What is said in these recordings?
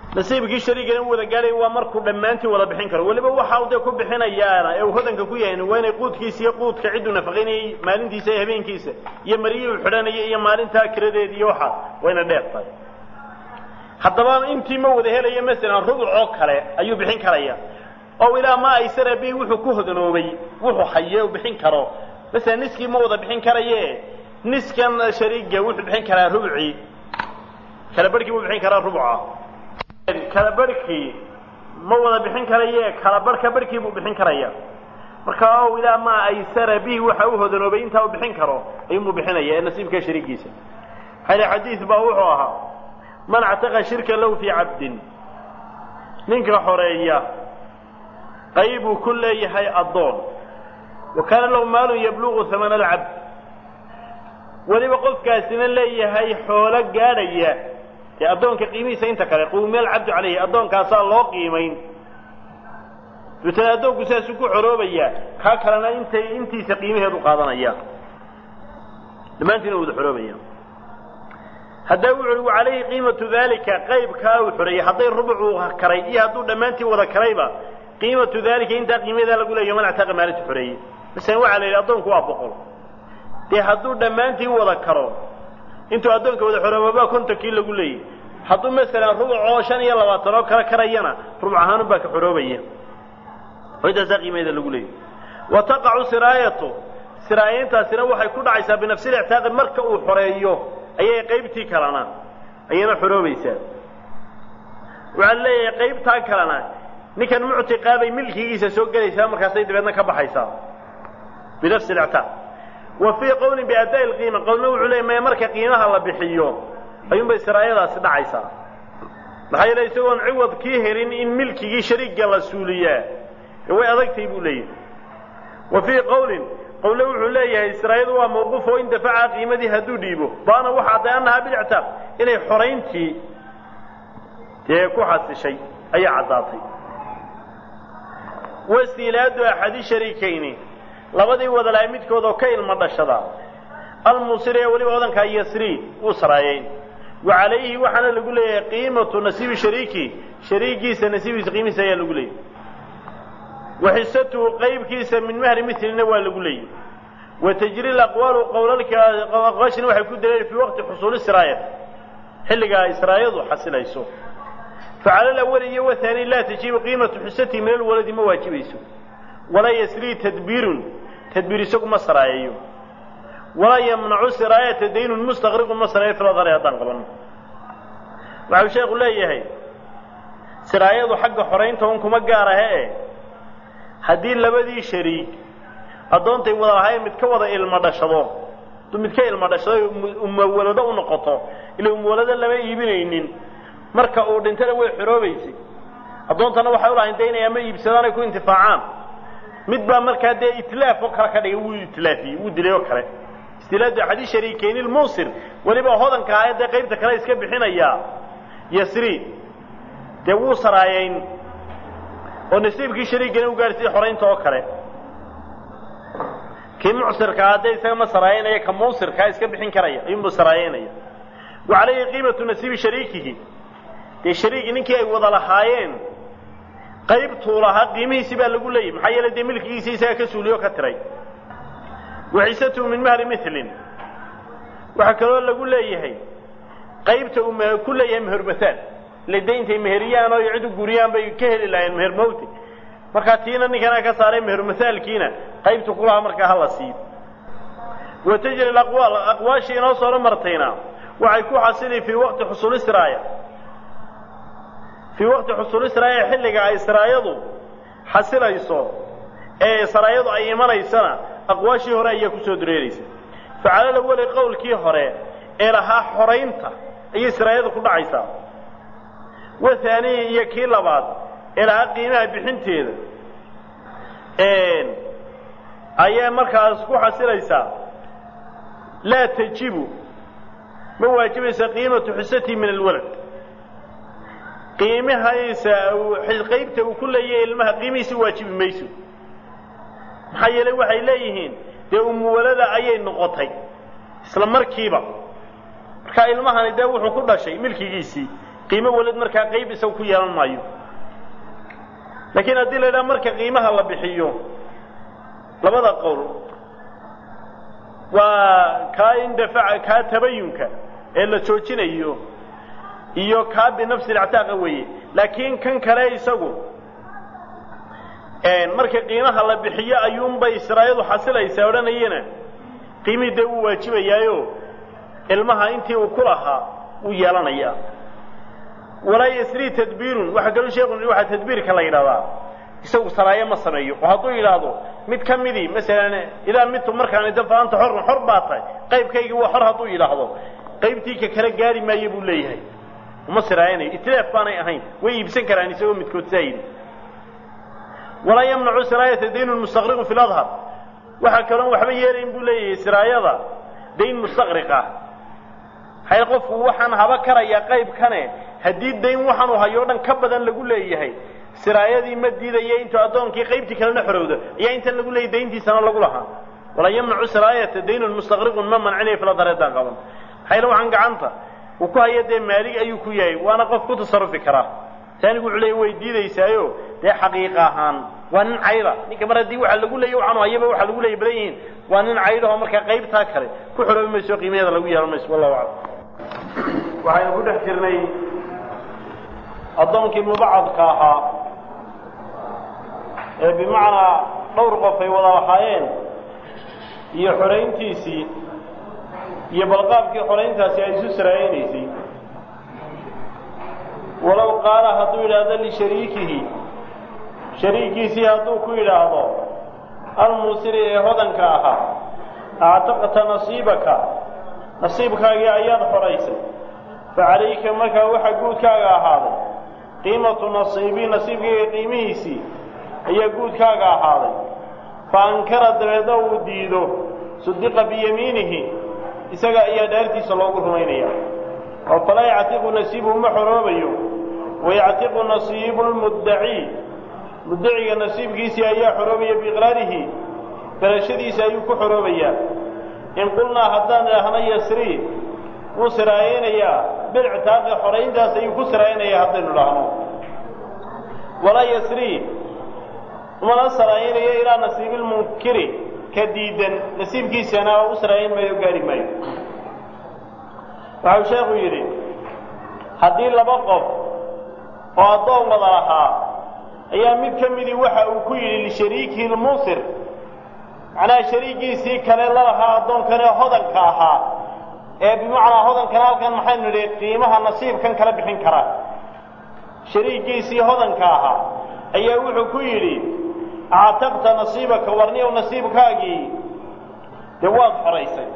nasiibkii shariigana u wada gaadhay waa markuu dhammaantii wada bixin karo weliba waxa uu dee ku bixinayaana ee uu hodanka ku yahay waa inay quudkiisa iyo quudka cidduu nafaqaynayay maalintiisa iyo habeenkiisa iyo mariyii uu xidhanayay iyo maalintaa kiradeed iyo waxaa waa ina dheer tahay haddaba intii ma wada helaya masalan rubuc oo kale ayuu bixin karaya oo ilaa ma aysara bi wuxuu ku hodanoobay wuxuu haye uu bixin karo masalan niskii ma wada bixin karaye niskan shariiga wuxuu bixin karaa rubucii kala barhkii buu bixin karaa rubuca kala barhkii ma wada bixin karaye kala barhka barhkii buu bixin karaya marka o ilaa ma aysara bihi waxa u hodanoobay intaa uu bixin karo ayuunbuu bixinaya ee nasiibka shariigiisa hali xadiid baa wuxuu ahaa man actaqa shirka lahu fii cabdin ninka xoreeya qayb uu ku leeyahay addoon wa kaana lahu maalun yablugu hamana alcabd weliba qofkaasina leeyahay xoolo gaadhaya dee addoonka qiimihiisa inta kale quumiya alcabdu calayhi addoonkaasaa loo qiimayn dabeetana addoonku sidaasuu ku xoroobaya kaa kalena intay intiisa qiimaheedu qaadanaya dhammaantiina wada xoroobaya haddaa wuxu uhi wacalayhi qiimatu dalika qaybkaa uu xoreeyey hadday rubucuu karay iyo hadduu dhammaantii wada karayba qiimatu dalika intaa qiimadaa lagu leeyahy man actaqa maalinta xoreeyey masalan waxaa la yidhi addoonku waa boqol dee hadduu dhammaantii wada karo intuu addoonka wada xoroobabaa kontonkii lagu leeyay hadduu masalan rubuc oo shan iyo labaatan oo kale karayana rubuc ahaanun baa ka xoroobaya oo intaasaa qiimaheeda lagu leeyay wa taqacu siraayatu siraayayntaasina waxay ku dhacaysaa binafsi lictaaqi marka uu xoreeyo ayay qaybtii kalena ayayna xoroobaysaa waxaa leeyahay qaybtaa kalena ninkan muctiqaabay milkigiisa soo gelaysaa markaasay dabeedna ka baxaysaa binafsi lictaaq wa fii qowlin biadaa'i lqiima qowlna wuxuu leeyay maya marka qiimaha la bixiyo ayuunbay siraayadaasi dhacaysaa maxaa yeele isagoon ciwad kii helin in milkigii shariigga la suuliyaa way adagtay buu leeyahay wa fii qowlin qowle wuxuu leeyahay siraayadu waa mawquuf oo in dafaca qiimadii hadduu dhiibo baana waxa adday annahaa bilictaaq inay xorayntii dee ku xasishay ayaa caddaatay wasiilaadu axadi shariikayni labadii wadalaay midkood oo ka ilmo dhashada almuusir ee weliba odankaa yasri wuu saraayeyn wa calayhi waxaana lagu leeyahay qiimatu nasiibi shariiki shariigiisa nasiibiisa qiimihiisa ayaa lagu leeyahy waxisatuhu qaybkiisa min mahri milina waa lagu leeyahy wa tajri aqwaalu qowlalkaaqwaashina waxay ku daleen fii waqti xusuuli siraayat xilligaa israayadu xasilayso facala alawali iyo wahaani laa tajibu qiimatu xisatihi min alwaladi ma waajibayso walaa yasrii tadbiirun tadbiir isagu ma saraayayo walaa yamnacu siraayata daynun mustaqriqun ma saraayo filadari haddaan qabanno waxau sheekhu leeyahay siraayadu xagga xoraynta un kuma gaar ahe e haddii labadii shariig addoontay wada lahayn mid ka wada ilmo dhashado hadduu mid ka ilmo dhashado umawalado u noqoto ila umawalado lama iibinaynin marka uu dhintana way xoroobaysay addoontana waxay u lahayn de inay ama iibsadaan ay ku intifaacaan mid baa markaa dee itlaaf oo kale ka dhigay wuu itlaafiyey wuu dilay oo kale istilaadu axadi shariikeyni lmuusir weliba hodanka ah ee dee qaybta kale iska bixinayaa yasri dee wuu saraayeyn oo nasiibkii shariigana u gaarsiiya xoraynta oo kale kii mucsirkaa haddee isaga ma saraayeynaya ka muusirkaa iska bixin karaya ayuunbuu saraayeynaya wa calayhi qiimatu nasiibi shariikihi dee shariigi ninkii ay wada lahaayeen qaybtuu lahaa qiimihiisi baa lagu leeyahy maxaa yeele dee milkigiisa isaga ka suuliyo ka tiray waxisatuhu min mahri milin waxaa kaloo lagu leeyahay qaybta uu m ku leeyahay mehermahaal ile de intay meheriyaan oo cid u guriyaan bay ka heli lahayen meher mawti markaa tiina ninkana ka saaray mehermasaalkiina qaybtu ku lahaa markaa hala siiyo wa tajri aqwaal aqwaashii inoo soo martayna waxay ku xasili fii waqti xusuuli siraaya fii waqti xusuuli siraaya xilliga ay siraayadu xasilayso ee saraayadu ay imanaysana aqwaashii hore ayaa kusoo dureeraysa facala lawali qowlkii hore ee lahaa xoraynta ayay siraayadu ku dhacaysaa wahaaniyi iyo kii labaad ee lahaa qiimaha bixinteeda ayaa markaas ku xasilaysaa laa tajibu ma waajibaysa qiimatu xisatihi min alwalad qiimahaysa qaybta uu ku leeyahay ilmaha qiimihiisa waajibi mayso maxaa yeelay waxay leeyihiin dee umuwalada ayay noqotay isla markiiba markaa ilmahani dee wuxuu ku dhashay milkigiisii qiimo walid markaa qayb isaga ku yeelan maayo laakiin haddii la yidhaha marka qiimaha la bixiyo labada qowl waa kaa indafaca kaa tabayunka ee la joojinayo iyo kaa binafsi lictaaqa weeye laakiin kan kale isagu marka qiimaha la bixiyo ayuunbay siraayadu xasilaysaa odhanayana qiimihii dee wuu waajibayaayo ilmaha intii uu ku lahaa wuu yeelanayaa walaa yasrii tadbiirun waxaa kaloo sheekhu waxaa tadbiirka la yidhahdaa isagu saraayo ma sameeyo oo hadduu yidhaahdo mid ka midii masalan idaa midtu markaan ida fa anta xorun xor baa tahay qaybkaygii waa xor hadduu yidhaahdo qaybtii ka kala gaari maayo buu leeyahay uma siraayanayo itlaaf baanay ahayn way iibsan karaan isagoo midkood saa yidhi walaa yamnacu siraayata daynun mustaqriqun fi ladhar waxaa kaloon waxba yeelayn buu leeyahay siraayada dayn mustaqriq ah hay qofku waxaan haba karayaa qaybkane haddii dayn waxaanu hayo o dhan ka badan lagu leeyahay siraayadii ma diidaya intuu addoonkii qaybtii kalena xorowdo ayaa intan lagu leeyay dayntiisana lagu lahaa walaa yamnacu siraayata daynun mustaqriqun ma mancinaya filadhareedaan qaban hayla waxaan gacanta uu ku haya dee maalig ayuu ku yahay waana qof ku tasarufi karaa taanigu wuxuu leeya way diidaysaayo dee xaqiiqa ahaan waa nin cayda ninka mar haddii waxa lagu leeyay waxaanu hayaba waxa lagu leeyay badan yihiin waa nin caydahoo markaa qaybtaa kale ku xoroobi mayso qiimaheeda lagu yeelan mayso wallahu aclam waxaynu ku dhex jirnay addoonkii mubacadka ahaa ee bimacnaa dhowr qof ay wada lahaayeen iyo xorayntiisii iyo balqaabkii xorayntaasi ay isu saraayanaysay walow qaala hadduu yidhaahdo lishariikihi shariikiisii hadduu ku yidhaahdo almuusiri ee hodanka ahaa actaqta nasiibaka nasiibkaagii ayaad xoraysay fa calayka markaa waxa guudkaaga ahaaday qiimatu nasiibii nasiibkayga qiimihiisii ayaa guudkaaga ahaaday fa ankara dabeedna uu diido sudiqa biyamiinihi isaga ayaa dhaartiisa loogu rumaynaya oo falaa yactiqu nasiibuhu ma xoroobayo wayactiqu nasiibu lmuddaci muddaciga nasiibkiisii ayaa xoroobaya biiqraarihi garashadiisa ayuu ku xoroobayaa in qulnaa haddaan idhaahno yasrii wuu siraayaynayaa bilictaaqi xorayntaas ayuu ku siraayanayaa haddaynu idhaahno walaa yasrii umana siraayanayo ilaa nasiibilmunkiri ka diidan nasiibkiisana u siraayan maayo gaari maayo waxau sheekhu yidhi haddii laba qof oo addoon wada lahaa ayaa mid ka midii waxa uu ku yidhi lishariikihi lmuusir macnaha shariigiisii kale la lahaa addoonkane hodanka ahaa ee bimacnaa hodankana halkan maxaynu nidhi qiimaha nasiibkan kala bixin kara shariigiisii hodanka ahaa ayaa wuxuu ku yidhi actaqta nasiibaka warniyow nasiibkaagii dee waad xoraysay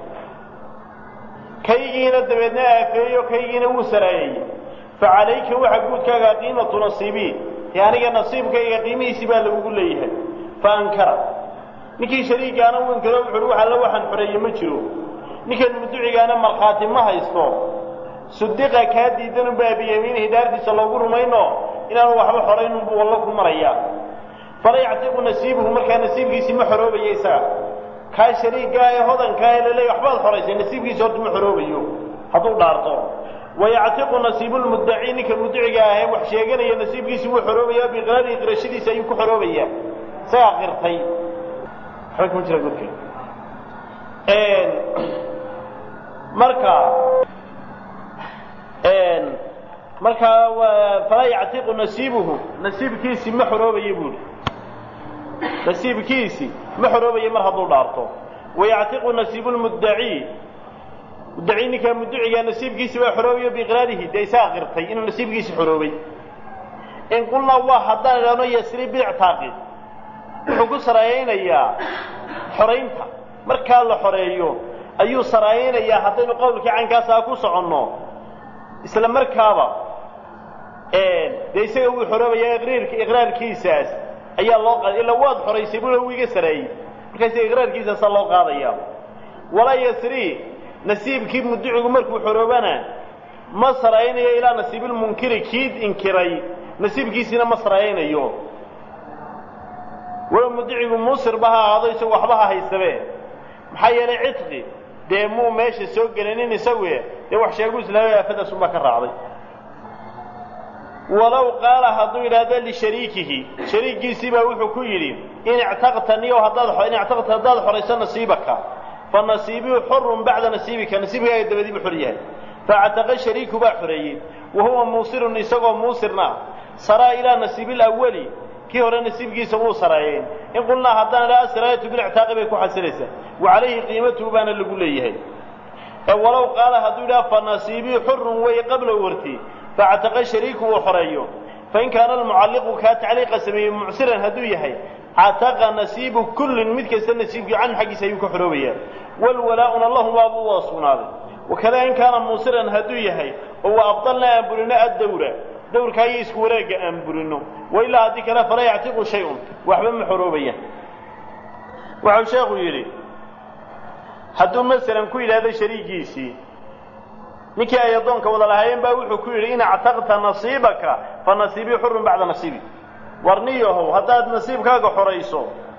kaygiina dabeedna aafeeyo kaygiina wuu saraayey fa calayka waxa guudkaaga qiimatu nasiibii dee aniga nasiibkayga qiimihiisii baa lagugu leeyahay fa ankara ninkii shariigaana uu inkaro wuxuuhi wax alla waxaan xoreeye ma jiro ninkan mudducigaana markhaati ma haysto sudiqa kaa diidanunbaa biyamiinihi daartiisa loogu rumayno inaanu waxba xoraynunbuu wallo ku marayaa fala yactiqu nasiibuhu markaa nasiibkiisii ma xoroobaya isaga kaa shariigaa ee hodankaa ee laleeya waxbaad xoraysay nasiibkiisi horta ma xoroobayo hadduu dhaarto wayactiqu nasiibu lmuddaci ninka muddaciga ah ee wax sheeganaya nasiibkiisi wuu xoroobayaa biqraarihi qirashadiisa ayuu ku xoroobayaa isagaa qirtay waxba kama jira godka marka markaa falaa yactiqu nasiibuhu nasiibkiisi ma xoroobaya buuhi nasiibkiisi ma xoroobaya mar hadduu dhaarto wayactiqu nasiibu lmuddaci muddaci ninkaa muddacigaa nasiibkiisi baa xoroobayo biiqraarihi dee isaa qirtay inuu nasiibkiisi xoroobay in qulnaa waa haddaan idhaahno yasri biictaaqi wuxuu ku saraayaynayaa xoraynta markaa la xoreeyo ayuu saraayaynayaa haddaynu qowlkii caynkaasaa ku soconno isla markaaba dee isaga wuu xoroobayaa iqriirka iqraarkiisaas ayaa loo qaaday illa waad xoraysay bula wuu iga sareeyey markaas iqraarkiisaasaa loo qaadaya walaa yasri nasiibkii mudicigu markuu xoroobana ma saraaynayo ilaa nasiibilmunkiri kii inkiray nasiibkiisiina ma saraaynayo walow mudicigu muusirba ha ahaado isagu waxba ha haysabe maxaa yeelay cidqi dee muu meesha soo gelinin isagu dee wax sheegu islaamay aafadaasunbaa ka raacday walow qaala hadduu yidhaahdo lishariikihi shariikiisii baa wuxuu ku yidhi in ictaqtaniyo haddaad in ictaqta haddaad xorayso nasiibaka fa nasiibii xurun bacda nasiibika nasiibkaaga dabadiibu xor yahay factaqa shariiku baa xoreeyey wa huwa muusirun isagoo muusirna saraa ilaa nasiibi lawali kii hore nasiibkiisa wuu saraayeen in qulnaa haddaan idhaa asiraayatu bilictaaqi bay ku xasilaysaa wa calayhi qiimatuhu baana lagu leeyahay ee walow qaala hadduu yidhaha fa nasiibii xurun wey qabla warti factaqa shariiku uu xoreeyo fain kaana almucalliqu kaa tacliiqa sameeyey mucsiran hadduu yahay cataqa nasiibu kullin mid kasta nasiibkii canhu xaggiisa ayuu ka xoroobayaa walwalaa'una lahumaa buu waa sugnaaday wakada in kaana muusiran hadduu yahay oo wa abdalna aan burino addawra dawrkaa iyo isku wareegga aan burino wa ilaa haddii kale falaa yactiqu shay-un waxba ma xoroobayaan waxau sheekhu yidhi hadduu masalan ku yidhaahdo shariigiisii ninkii ay addoonka wada lahaayeen baa wuxuu ku yidhi in actaqta nasiibaka fa nasiibii xurun bacda nasiibi warniyahow haddaad nasiibkaaga xorayso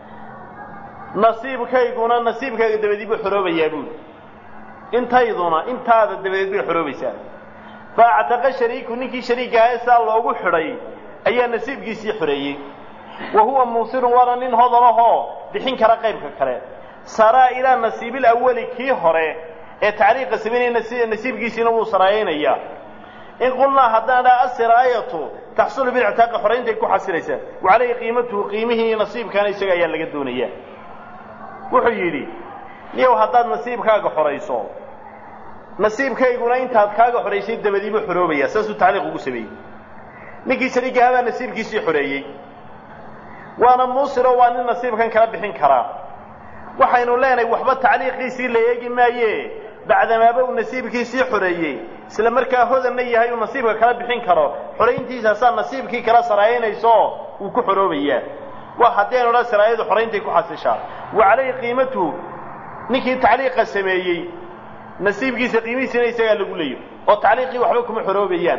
nasiibkayguna nasiibkaaga dabadeed buu xoroobayaa buuli intayduna intaada dabadeed bay xoroobaysaa fa actaqa shariiku ninkii shariiga ahaa saa loogu xidhay ayaa nasiibkiisii xoreeyey wa huwa muusirun waana nin hodanahoo bixin kara qaybka kale saraa ilaa nasiibil awali kii hore ee tacliiqa samaynaya nasiibkiisiina wuu saraayaynayaa in qulnaa haddaan dhaha asiraayatu taxsulu bilictaaqa xorayntaay ku xasilaysaa wa calayhi qiimatuhu qiimihii nasiibkaana isaga ayaa laga doonayaa wuxuu yidhi niyow haddaad nasiibkaaga xorayso nasiibkayguna intaad kaaga xoraysay dabadiibu xoroobaya saasuu tacliiq ugu sameeyey ninkii shariigahaa baa nasiibkiisii xoreeyey waana muusiro waa nin nasiibkan kala bixin karaa waxaynu leenahay waxba tacliiqiisii la eegi maaye bacdamaaba uu nasiibkiisii xoreeyey isla markaa hodanna yahay uu nasiibka kala bixin karo xorayntiisaasaa nasiibkii kala saraayanayso uu ku xoroobayaa waa haddii aynu dha saraayadu xorayntaay ku xasishaa wa calayhi qiimatuhu ninkii tacliiqa sameeyey nasiibkiisa qiimihiisina isagaa lagu leeyo oo tacliiqii waxba kuma xoroobayaan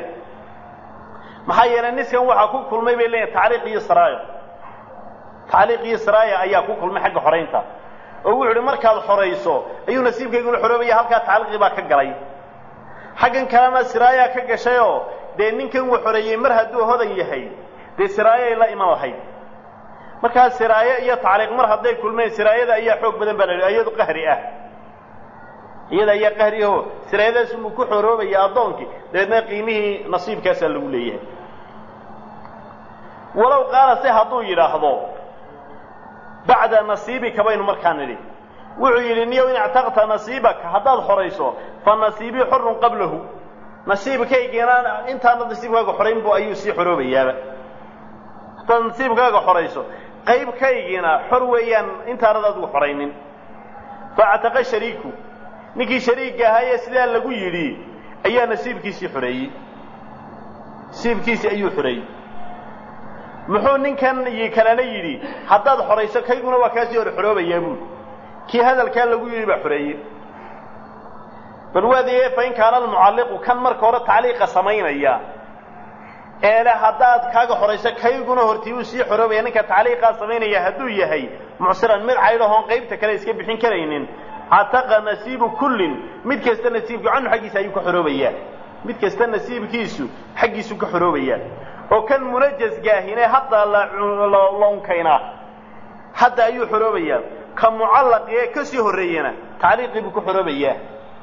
maxaa yeelay niskan waxaa ku kulmay bay leeyihin tacliiq iyo saraayo tacliiq iyo saraaya ayaa ku kulmay xagga xoraynta oo wuxu uhi markaad xorayso ayuu nasiibkayguna xoroobaya halkaa tacliiqii baa ka galay xaggan kalena siraayaa ka gashayoo dee ninkan uu xoreeyey mar hadduu hodan yahay dee siraayay la iman lahayd markaa siraayo iyo tacliiq mar hadday kulmeen siraayada ayaa xoog badan baa la yidhi iyadu qahri ah iyada ayaa qahri aho siraayadaas uu ku xoroobaya addoonkii dabeedna qiimihii nasiibkaasaa lagu leeyahay walow qaala se hadduu yidhaahdo bacda nasiibika baynu markaa nidhi wuxuu yidhi niyow in ictaqta nasiibaka haddaad xorayso fa nasiibii xurun qablahu nasiibkaygiina intaana nasiibkaaga xoraynbu ayuu sii xoroobayaaba haddaad nasiibkaaga xorayso qaybkaygiina xor weeyaan intaanad adigu xoraynin faactaqa shariiku ninkii shariigga ahaayee sidaa lagu yidhi ayaa nasiibkiisii xoreeyey nasiibkiisii ayuu xoreeyey muxuu ninkan kalena yidhi haddaad xorayso kayguna waa kaasii hor xoroobayaa buuli kii hadalkaa lagu yidhi baa xoreeyey bal waadee fa in kaana almucalliqu kan marka hore tacliiqa samaynaya eele haddaad kaaga xorayso kayguna hortii uu sii xoroobaya ninka tacliiqaa samaynaya hadduu yahay mucsiran mid caydhahoon qaybta kale iska bixin karaynin cataqa nasiibu kullin mid kasta nasiibku canhu xaggiisa ayuu ka xoroobayaa mid kasta nasiibkiisu xaggiisuu ka xoroobayaa oo kan munajasgaahine hadda la unkaynaa hadda ayuu xoroobayaa ka mucallaqee ka sii horreeyana tacliiqii buu ka xoroobayaa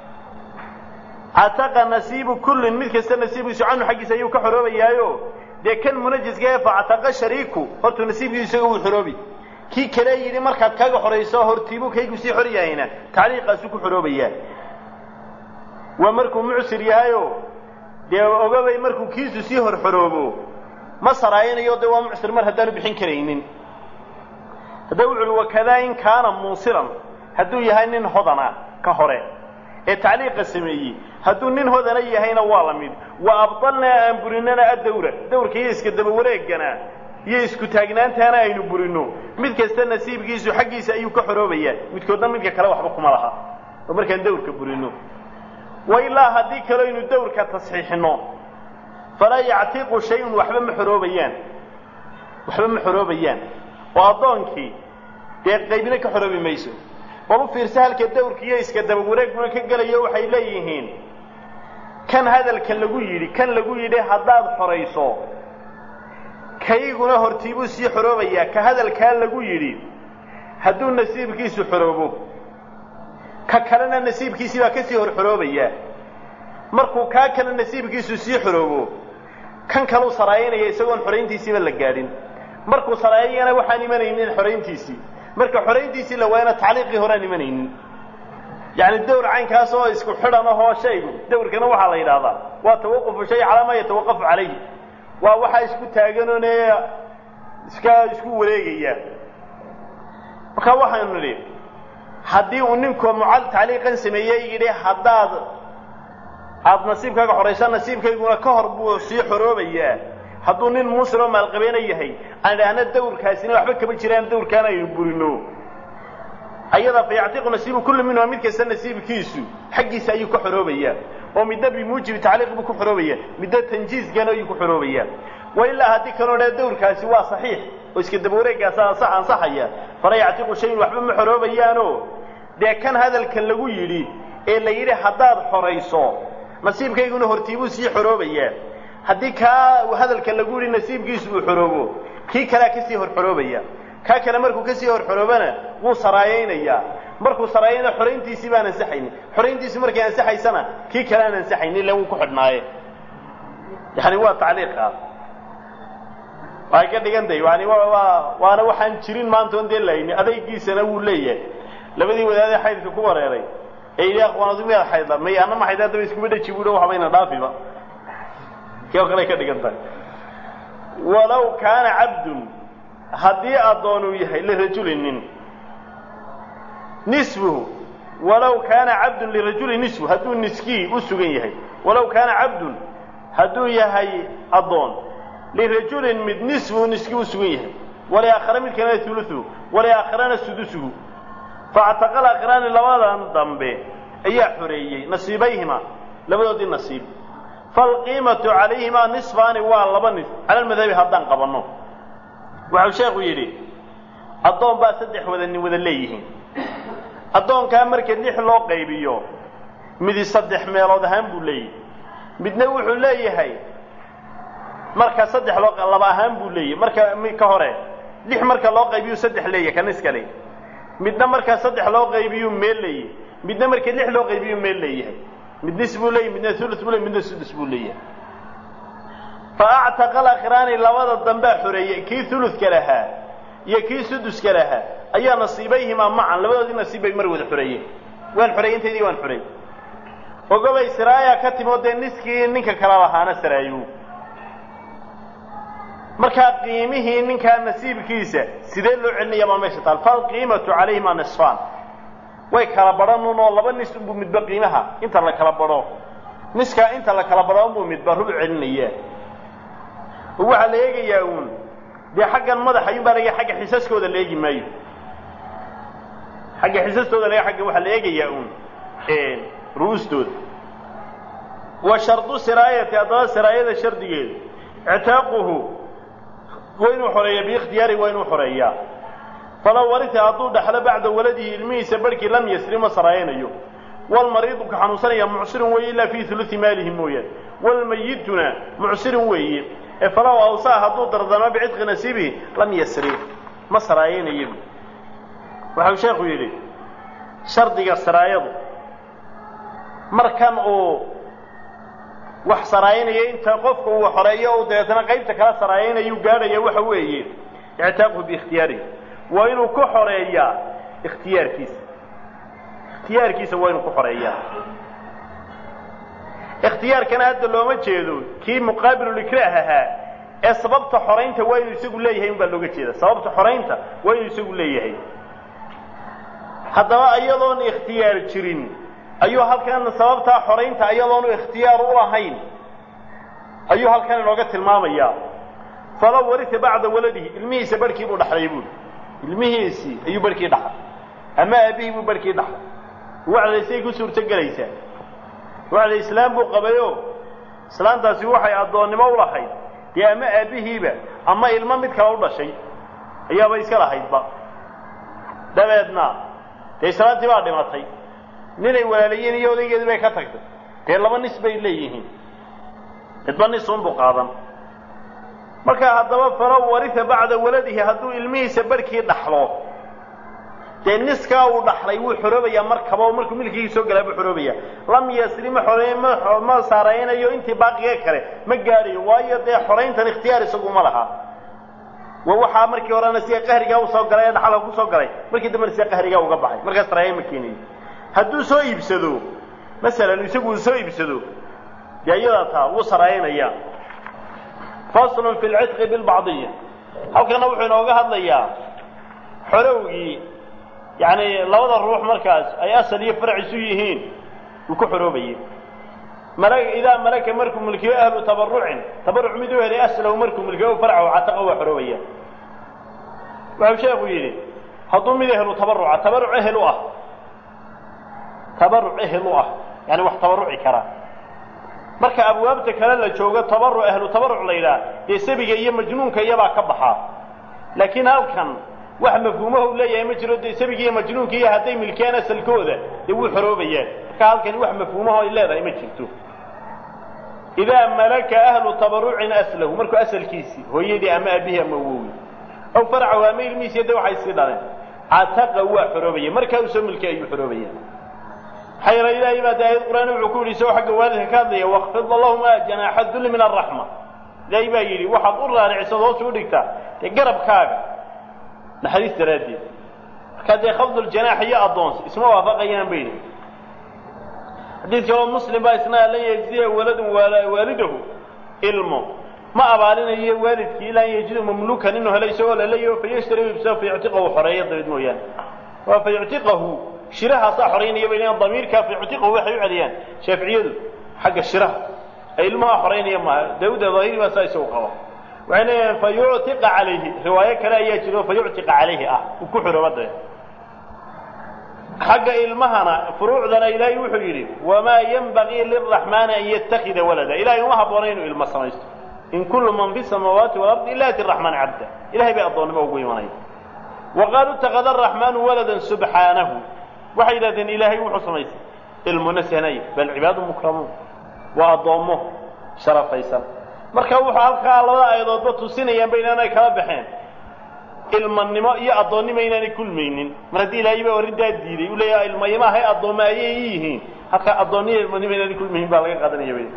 cataqa nasiibu kullin mid kasta nasiibkiisu canhu xaggiisa ayuu ka xoroobayaayo dee kan munajasgahe facataqa shariiku hortuu nasiibkiisu isaga wuu xoroobi kii kale yidhi markaad kaga xorayso hortiibuu kaygu sii xor yahayna tacliiqaasuu ku xoroobayaa waa markuu mucsir yahayo dee ogabay markuu kiisu sii hor xoroobo ma saraayanayo dee waa mucsir mar haddaanu bixin karaynin hadda wuxu uhi wakadaa in kaana muusiran hadduu yahay nin hodana ka hore ee tacliiqa sameeyey hadduu nin hodana yahayna waa la mid wa abdalnaa aan burinana addawra dawrka iyo iska daba wareegana iyo isku taagnaantaana aynu burino mid kasta nasiibkiisu xaggiisa ayuu ka xoroobayaa midkoodna midka kale waxba kuma laha oo markaan dawrka burino wa ilaa haddii kale aynu dawrka tasxiixino falaa yactiqu shay-un waxba ma xoroobayaan waxba ma xoroobayaan oo addoonkii dee qaybina ka xoroobi mayso bal u fiirsa halka dawrka iyo iska daba wareeguna ka gelayo waxay leeyihiin kan hadalka lagu yidhi kan lagu yidhi haddaad xorayso kayguna hortiibuu sii xoroobayaa ka hadalkaa lagu yidhi hadduu nasiibkiisu xoroobo ka kalena nasiibkiisii baa kasii hor xoroobayaa markuu kaa kale nasiibkiisu sii xoroobo kan kaluu saraayanaya isagoon xorayntiisiiba la gaadhin markuu saraayayana waxaan imanaynin xorayntiisii marka xorayntiisii la waayana tacliiqii horaan imanaynin yacni dawr caynkaas oo isku xidhan ahoo shaygu dawrkana waxaa la yidhaahdaa waa tawaqufu shay calaa maa yatawaqafu calayhi waa waxaa isku taaganoone iska isku wareegaya marka waxaynu nidhi haddii uu ninku mucal tacliiqan sameeyey yidhi haddaad aada nasiibkaaga xoraysa nasiibkayguna ka hor buu sii xoroobayaa hadduu nin muslim oo maalqabeena yahay aan idhaahna dawrkaasina waxba kama jiraan dawrkaan aynu burino ayada fa yactiqu nasiibu kulli minhuma mid kasta nasiibkiisu xaggiisa ayuu ka xoroobayaa oo midna bimuujibi tacliiq buu ku xoroobaya midna tanjiizkana ayuu ku xoroobayaa wa ilaa haddii kaloo dhaa dawrkaasi waa saxiix oo iska daba wareegaasa ansa ansaxaya fala yactiqu shayin waxba ma xoroobayaano dee kan hadalka lagu yidhi ee la yidhi haddaad xorayso nasiibkayguna hortiibuu sii xoroobayaa haddii kaa hadalka lagu yidhi nasiibkiisu uu xoroobo kii kalea kasii hor xoroobaya kaa kale markuu kasii hor xoroobana wuu saraayaynayaa markuu saraayayna xorayntiisii baan ansaxaynin xorayntiisi markay ansaxaysana kii kale aan ansaxaynin illa wuu ku xidhnaaye yani waa tacliiqa waxay ka dhigan tahay yani waa waana waxaan jirin maanta on dee layni adaygiisana wuu leeyahay labadii wadaadee xaydka ku wareeray ee yidhi aqwaanadu miyaad xaydda may anna ma xaydda haddaba iskuma dhaji buuhi waxbayna dhaafiba kii oo kale ka dhigan tahay walow kaana cabdun haddii addoonuu yahay lirajulinin nisfuhu walow kaana cabdun lirajuli nisfu hadduu niskii u sugan yahay walow kaana cabdun hadduu yahay addoon lirajulin mid nisfuhu niskii u sugan yahay waliaakhara mid kalena ulusuhu waliaakharana sudusuhu faactaqal akhraani labadan dambe ayaa xoreeyey nasiibayhima labadoodii nasiib falqiimatu calayhimaa nisfaani waa laba nis cala almadhabi haddaan qabanno waxau sheekhu yidhi addoon baa saddex wada nin wada leeyihiin addoonkaa marka lix loo qaybiyo midi saddex meelood ahaan buu leeyahay midna wuxuu leeyahay marka saddex loo laba ahaan buu leeyahay marka ka hore lix marka loo qaybiyu saddex leeyahay kan iskale midna markaa saddex loo qaybiyuu meel leeyahay midna marka lix loo qaybiyuu meel leeyahay mid nis buu leeyahy midna ulu buu leey midna sudus buu leeyahay fa actaqa alakhiraani labada dambea xoreeyey kii uludka lahaa iyo kii suduska lahaa ayaa nasiibayhimaa macan labadoodii nasiib bay mar wada xoreeyeen waan xoreeyey intaydii waan xoreey ogobay siraaya ka timi oo dee niskii ninka kala lahaana saraayo markaa qiimihii ninkaa nasiibkiisa sidee loo celinaya baa meesha taal falqiimatu calayhima nisfaan way kala badhanun oo laba nis unbuu midba qiimaha inta la kala badho niskaa inta la kala badho unbuu midba rub celinaya oo waxaa la eegayaa uun dee xaggan madax ayuun baa laga agga xisaskooda la eegi maayo xagga xisastooda laga agga waxaa la eegayaa uun ru'ustooda wa shardu siraayati haddaba siraayada shardigeedu ictaaquhu waa inuu xoreeya biikhtiyaari waa inuu xoreeyaa falow warita hadduu dhaxlo bacda waladihi ilmihiisa barhkii lam yasri ma saraayanayo walmariidu ka xanuunsanaya mucsirun weeye ilaa fii hulusi maalihi mooyaane walmayituna mucsirun weeye ee falow awsaa hadduu dardamo bicitqi nasiibihi lam yasri ma saraayanayo waxau sheekhu yidhi shardiga saraayadu markan uu wax saraayanayo inta qofka uu xoreeyo u dabeetana qaybta kala saraayanayuu gaadhaya waxa weeye ictaaquhu biikhtiyaarihi waa inuu ku xoreeyaa ikhtiyaarkiisa ikhtiyaarkiisa waa inuu ku xoreeyaa ikhtiyaarkana hadda looma jeedo kii muqaabilulikraah ahaa ee sababta xoraynta waa inuu isagu leeyahay un baa looga jeeda sababta xoraynta waa inuu isagu leeyahay haddaba iyadoon ikhtiyaar jirin ayuu halkan sababtaa xoraynta iyadoonu ikhtiyaar u lahayn ayuu halkan inooga tilmaamayaa falow warita bacda waladihi ilmihiisa barhkii buu dhaxlay buuli ilmihiisii ayuu barhkii dhaxlay ama aabihii buu barhkii dhaxlay wacdaysay ku suurto gelaysaa wacda islaam buu qabayo islaantaasi waxay addoonnimo u lahayd dee ama aabbihiiba ama ilmo mid kale u dhashay ayaaba iska lahaydba dabeedna dee islaantii baa dhimatay ninay walaalayiin iyo odaygeedii bay ka tagtay dee laba nis bay leeyihiin midba nis unbuu qaadan marka haddaba falow warisa bacda waladihi hadduu ilmihiisa barhkii dhaxlo dee niskaa uu dhaxlay wuu xoroobayaa markaba oo markuu milkigii soo galaa buu xoroobaya lam yasri ma xorey ma ma saaraynayo intii baaqiga kale ma gaadhayo waayo dee xorayntan ikhtiyaar isagu ma laha wa waxaa markii horena sida qahrigaa usoo galay ee dhaxalka kusoo galay markii dambena sida qahrigaa uga baxay markaas saraaye ma keenayo hadduu soo iibsado masalan isagu uu soo iibsado dee iyadaa taa wuu saraayanayaa faslun fi lcidqi bilbacdiya halkana wuxuu inooga hadlayaa xorowgii yacni labada ruux markaas ay asal iyo farac isu yihiin uu ku xoroobayay mala idaa malaka markuu mulkiyo ahlu tabarucin tabaruc mid u helay aslahu markuu mulkiyo farcahu cataqa waa xoroobaya wuxuu sheekhu yidhi hadduu mid ehlu tabaruca tabaruc ehel u ah tabaruc ehel u ah yani wax tabaruci kara marka abwaabta kale la joogo tabaruc ahlu tabaruc la yidhaha dee sabiga iyo majnuunka iyabaa ka baxaa laakiin halkan wax mafhuumahu leeyahay ma jiro dee sabiga iyo majnuunka iyo hadday milkiyaan asalkooda dee wuu xoroobayaan marka halkani wax mafhuumaho ay leedahay ma jirto idaa malaka ahlu tabarucin aslahu markuu asalkiisii hooyadii ama aabihii ama awowi aw farcahu ama ilmihiisiyo de waxay sii dhaleen cataqa waa xoroobaya markaa uu soo milkay ayuu xoroobaya maxaa yeele ilaahay baa de aayad qur'aan wuxuu ku yidhi isagoo xagga waalidka ka hadlaya wakfid lahuma janaaxa dulli min araxma ilaahay baa yidhi waxaad u raaricisad hoos u dhigtaa dee garabkaaga naxariis daraaddeed markaa dee khafduljanaax iyo addoons isma waafaqayaan bay yidhi xadiid kaloo muslim baa isna lan yejziya waladun waalidahu ilmo ma abaalinayo waalidkii ilaa an yajidu mamlukan inuu helo isagoo laleeyaho fayashtari ibsa fayuctiqahu xoreeyo dabeed mooyaane waa fayuctiqahu shirahaasaa xoraynaya bay leeyiin damiirkaa fayuctiqahu waxay u celiyaan shaaficiyadu xagga shiraha ee ilmaha xoraynaya maaha daawuda daahiri baa saa isagu qaba waxay leeyahin fayuctiqa calayhi riwaayo kale ayaa jiro fayuctiqa calayhi ah uu ku xorooba dabeed xagga ilmahana furuucdana ilaahay wuxuu yidhi wamaa yenbagii liraxmaani an yatakida walada ilahay uma habboona inuu ilmo samaysto in kullu man fi samaawaati walardi ila ati raxmaani cabda ilahay bay addoonnimo ugu imanaya wa qaaluu itakada araxmaanu waladan subxaanahu waxay yidhahdeen ilaahay wuxuu samaystay ilmo nasahnay bal cibaadu mukramuun waa addoommo sharafaysan marka wuxuu halkaa labada aayadoodba tusinayaanba inaanay kala baxeen ilmanimo iyo addoonnimo inaanay kulmaynin mar haddii ilaahay baa arrintaa diiday uu leeyaha ilmaymahay addoommo ayay i yihiin halkaa addoonniyo ilmanimo inaanay kulmaynin baa laga qaadanaya bay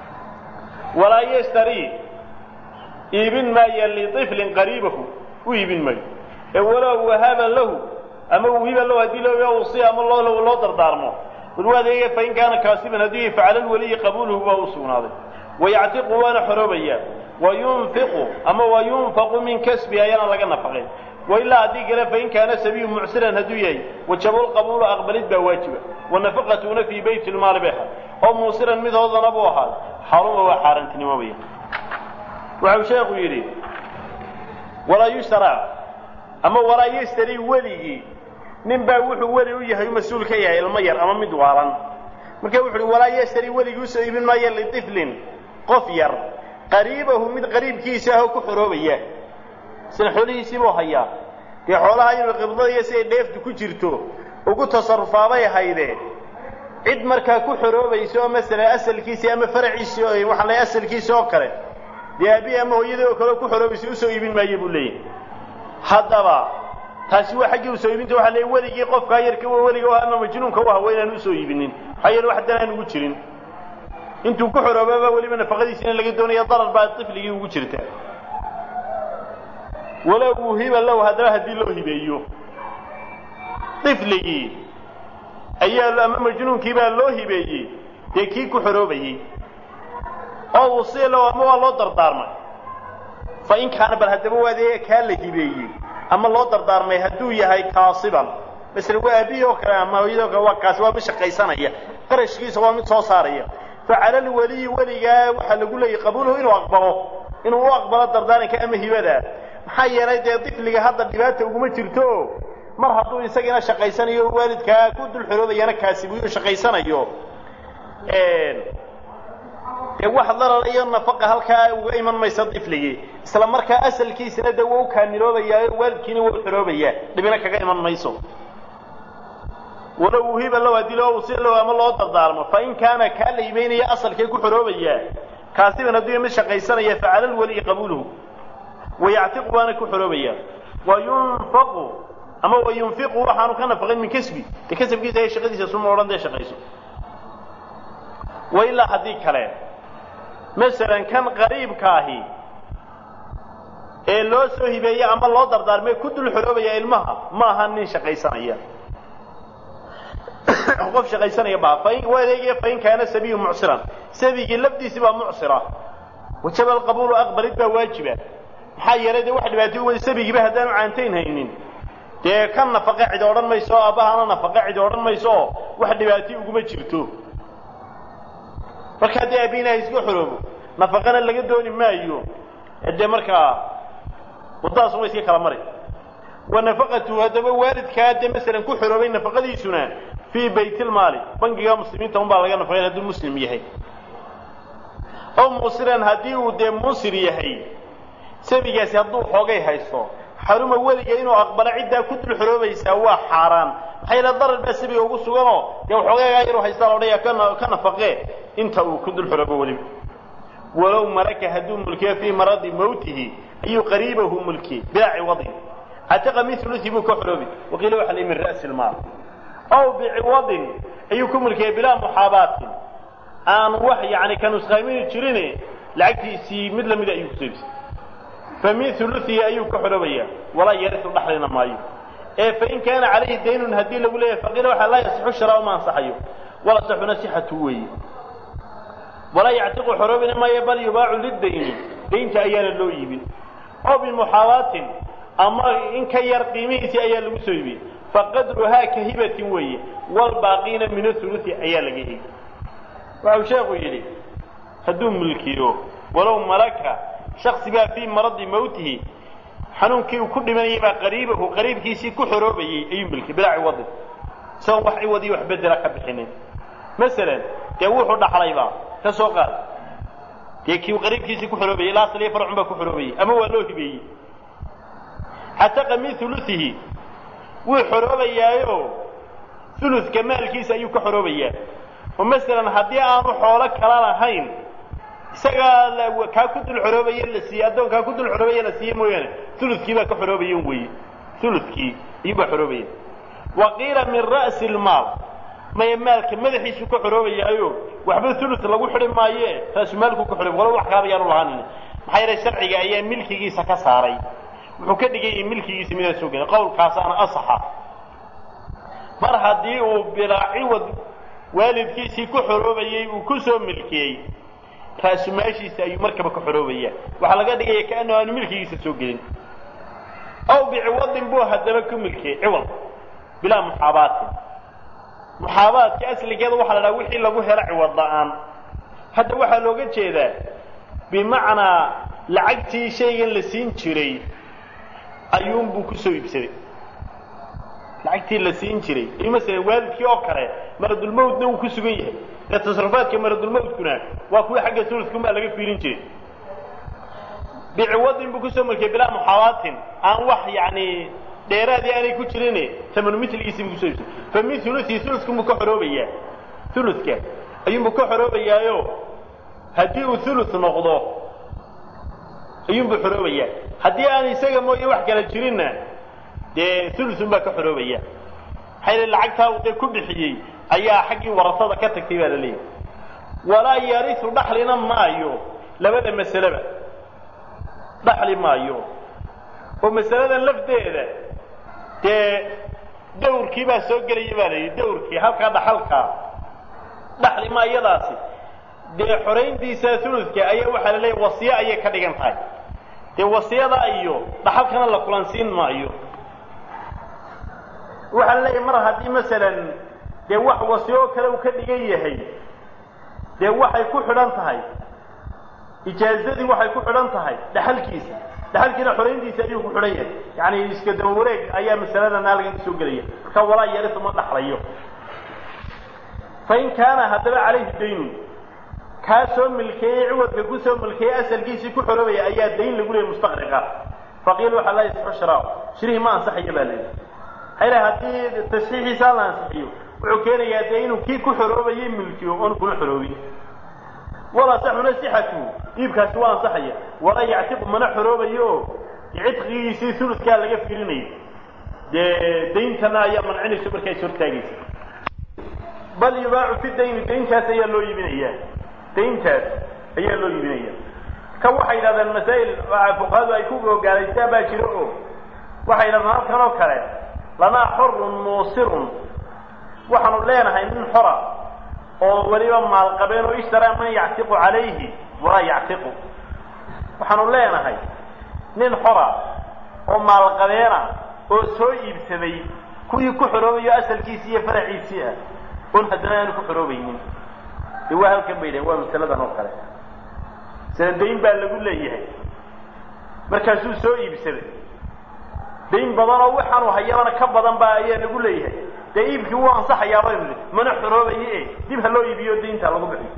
walaa yashtarii iibin maaya liطiflin qariibahu u iibin maayo ee walow wahaba lahu ama wihiba lahu haddii loo usiya ama loo loo dardaarmo walwaadayga fain kaana kaasiban haddii facala lwaliyi qabuuluhu baa u sugnaaday wayactiqu waana xoroobaya wayunfiqu ama wayunfaqu min kasbi ayaana laga nafaqay wailaa haddii kale fain kaana sabiyu mucsiran hadduu yahay wajaba lqabuulu aqbalid baa waajiba wanafaqatuna fii bayti lmaali bay ahaad oo muusiran mid hoodana buu ahaad xaruma waa xaaraantinimobaya waxau sheekhu yidhi walaa yushtaraa ama walaa yashtarii weligii nin baa wuxuu weli u yahay mas-uul ka yahay ilmo yar ama mid waalan marka wuxu uhi walaa yashtarii weligii usoo iibin maayo litiflin qof yar qariibahu mid qariibkiisa ahoo ku xoroobaya sida xoolihiisiibuu hayaa dee xoolaha inuu qibdadiyo siday dheeftu ku jirto ugu tasarufaabay haydee cid markaa ku xoroobaysa oo masalan asalkiisii ama faraciisii waxaa la asalkiisi oo kale dee aabii ama hooyadii oo kale ku xoroobaysa usoo iibin maayo buu leeyahy haddaba taasi waa xaggii usoo iibinta waxa leey weligii qofkaa yarka weliga u ama majnuunka u aha waa inaan usoo iibinin maxaa yeele wax dan aan ugu jirin intuu ku xoroobaba weliba nafaqadiisina laga doonaya darar baa tifligii ugu jirta walow wuhiba lahu haddaba haddii loo hibeeyo ifligii ayaa ama majnuunkii baa loo hibeeyey dee kii ku xoroobayey oo usiya lahu ama waa loo dardaarmay fa in kaana bal haddaba waadee kaa la hibeeyey ama loo dardaarmay hadduu yahay kaasiban masala waa aabihii oo kale ama hooyadii o kale waa kaasi waa mid shaqaysanaya qarashkiisa waa mid soo saaraya facala alwaliyi weligaa waxaa lagu leeyahy qabuuluhu inuu aqbalo inuu u aqbalo dardaaranka ama hibada maxaa yeelay dee difliga hadda dhibaata uguma jirto mar hadduu isagiina shaqaysanayo waalidkaa ku dul xoroobayana kaasibuyo shaqaysanayo dee wax darar iyo nafaqa halkaa uga iman maysa difligii isla markaa asalkiisina dee waa u kaamiloobayaa waalidkiina waa u xoroobayaa dhibina kaga iman mayso walow uhiba low haddii loo usi low ama loo dardaarmo fa in kaana kaa la imaynaya asalkee ku xoroobayaa kaasiban hadduu mid shaqaysanaya facala lwaliyi qabuuluhu wayactiqu baana ku xoroobayaa wayunfaqu ama wayunfiqu waxaanu ka nafaqin min kasbi dee kasabkiisa ee shaqadiisa suma odhan dee shaqayso wa ilaa haddii kale masalan kan qariibka ahi ee loo soo hibeeye ama loo dardaarmay ku dul xoroobaya ilmaha ma aha nin shaqaysanaya qof shaqaysanaya baa fain waa adeegaya fain kaana sabiyu mucsiran sabigii lafdiisi baa mucsira wajaba alqabuulu aqbalid baa waajiba maxaa yeelay dee wax dhibaato uwada sabigiiba haddaanu caantayn haynin dee kan nafaqa cid odhan mayso oo aabahana nafaqa cid odhan mayso oo wax dhibaatay uguma jirto marka haddii aabihina iska xoroobo nafaqana laga dooni maayo dee markaa waddadaas uma iska kala mari wa nafaqatuhu haddaba waalidkaa dee masalan ku xoroobay nafaqadiisuna fii baytilmaali bangiga muslimiinta un baa laga nafaqay hadduu muslim yahay oo musiran haddii uu dee musir yahay sabigaasi hadduu xoogay haysto xaruma weliga inuu aqbalo ciddaa ku dul xoroobaysaa waa xaaraan maxaa yeele darar baa sabiga ugu suganoo dee waxoogaygaa yaruu haystaa la odhaya ka nafaqee inta uu ku dul xoroobo weliba walow maraka hadduu mulkiyo fii maradi mawtihi ayuu qariibahu mulkiyey bilaa ciwadin cataqa min ulusi buu ka xoroobi waqiila waxa la min ra'si lmaal ow biciwadin ayuu ku mulkiyey bilaa muxaabaatin aan wax yani ka nusqaamini jirin lacagtiisii mid lamida ayuu kusoobisay fa min uluihi ayuu ka xoroobaya walaa yarisu dhaxlina maayo ee fain kaana calayhi daynun haddii lagu leeyahay faqiila waxaa laa yasixu sharaau ma ansaxayo wala saxuna sixatu weeye walaa yactiqu xoroobina maayo bal yubaacu lidayni daynta ayaana loo iibin oo bimuxaabaatin ama in ka yar qiimihiisii ayaa lagu soo iibiyey faqadruhaa ka hibatin weeye walbaaqiina min aulusi ayaa laga hegi waxau sheekhu yidhi hadduu mulkiyo walow malaka shaksi baa fii maradi mawtihi xanuunkii uu ku dhimanayay baa qariibahu qariibkiisii ku xoroobayey ayuu mulkiyey bilaa ciwadin isagoon wax ciwad iyo wax bedela ka bixinin masalan dee wuxuu dhaxlaybaa ka soo qaad dee kii qariibkiisii ku xoroobayey ilaa asliya farcun baa ku xoroobayey ama waa loo hibeeyey xataqa min uluihi wuu xoroobayaayo uluka maalkiisa ayuu ka xoroobayaa oo masalan haddii aanu xoolo kala lahayn isagaa kaa ku dul xoroobaye la siiye addoonkaa ku dul xoroobaye la siiye mooyaane ulukii baa ka xoroobayen weye ulukii iyuubaa xoroobaya wa qiila min ra'si lmaal maya maalka madaxiisu ka xoroobayaayo waxba ulu lagu xidi maaye raasu maalku ka xoroob walo wax kaaba yaanu lahanin maxaa yeele sharciga ayaa milkigiisa ka saaray wuxuu ka dhigayay milkigiisa midaan soo gelin qowlkaasaana asaxa mar haddii uu bilaa ciwad waalidkiisii ku xoroobayey uu ku soo milkiyey raasumaashiisa ayuu markaba ka xoroobaya waxaa laga dhigaya kaanuu aanu milkigiisa soo gelin aw biciwadin buu haddaba ku milkiyey ciwad bilaa muxaabaatin muxaabaadka asligeeda waxaa la dhaha wixii lagu helo ciwad la-aan hadda waxaa looga jeedaa bimacnaa lacagtii shaygan la siin jiray ayuunbuu ku soo iibsaday lacagtii la siin jiray iyo masalan waalidkii oo kale maradulmawtna wuu ku sugan yahay ee tasarufaadka maradulmawtkuna waa kuwii xagga suludkunbaa laga fiirin jiray biciwadin buu kusoo mulkiyay bilaa muxaabaatin aan wax yani dheeraadii aanay ku jirin tamanu miligiisii buu kusoo iibsaday fa min uluii uludkunbuu ka xoroobayaa uludka ayuunbuu ka xoroobayaayo haddii uu ulu noqdo ayuunbuu xoroobayaa haddii aan isaga mooye wax kala jirinna dee ulusun baa ka xoroobaya maxaa yele lacagtaa uu dee ku bixiyey ayaa xaggii warasada ka tagtay baa la leeyahy walaa yarisu dhaxlina maayo labada masaleba dhaxli maayo oo masaladan lafdeeda dee dawrkii baa soo gelaya baa la yidhi dawrkii halkaa dhaxalkaa dhaxli ma iyadaasi dee xorayntiisa uludka ayaa waxaa la leeyahy wasiye ayay ka dhigan tahay dee wasiyada iyo dhaxalkana la kulansiin maayo waxaa la leeyahay mar haddii masalan dee wax wasiyo kale uu ka dhigan yahay dee waxay ku xidhan tahay ijaazadii waxay ku xidhan tahay dhaxalkiisa dhaxalkiina xorayntiisa ayuu ku xidhan yahay yani iska daba wareeg ayaa masaladan halkan kasoo gelaya marka walaa yarisu ma dhaxlayo fain kaana haddaba calayhi daynun kaa soo milkeeyey ciwadka ku soo milkeeyey asalkiisii ku xoroobaya ayaa dayn lagu leeyay mustaqriqa faqiil waxaa laa yasixu shiraa shirihii ma ansaxayo baa leeyahy hayla haddii tasxiixiisa la ansixiyo wuxuu keenayaa dee inuu kii ku xoroobayay milkiyo oon kuna xoroobin walaa saxuna sixatu iibkaasi waa ansaxaya walaa yactiqu mana xoroobayo oo cidqigiisii suludkaa laga firinaya dee dayntana ayaa mancinayso markaa is hortaagaysa bal yubaacu fi dayni dayntaas ayaa loo iibinayaa dayntaas ayaa loo iibinaya ka waxay yidhahdeen masaa'il fuqahadu ay ku gogaalaystaan baa jiro oo waxay yidhahdeen halkan oo kale lanaa xorun muusirun waxaanu leenahay nin xora oo weliba maalqabeen oo ishtaraa man yactiqu calayhi walaa yactiqu waxaanu leenahay nin xora oo maalqabeena oo soo iibsaday kuwii ku xoroobayo asalkiisii iyo faraciisii ah oon haddana aanu ku xoroobaynin dee waa halkan bay dhahen waa masaladan oo kale masale dayn baa lagu leeyahay markaasuu soo iibsaday dayn badan oo waxaanu hayabana ka badan baa ayaa lagu leeyahay dee iibkii wuu ansaxayaa baynu nihi mana xoroobaye e dib ha loo iibiyo daynta lagu bixiyo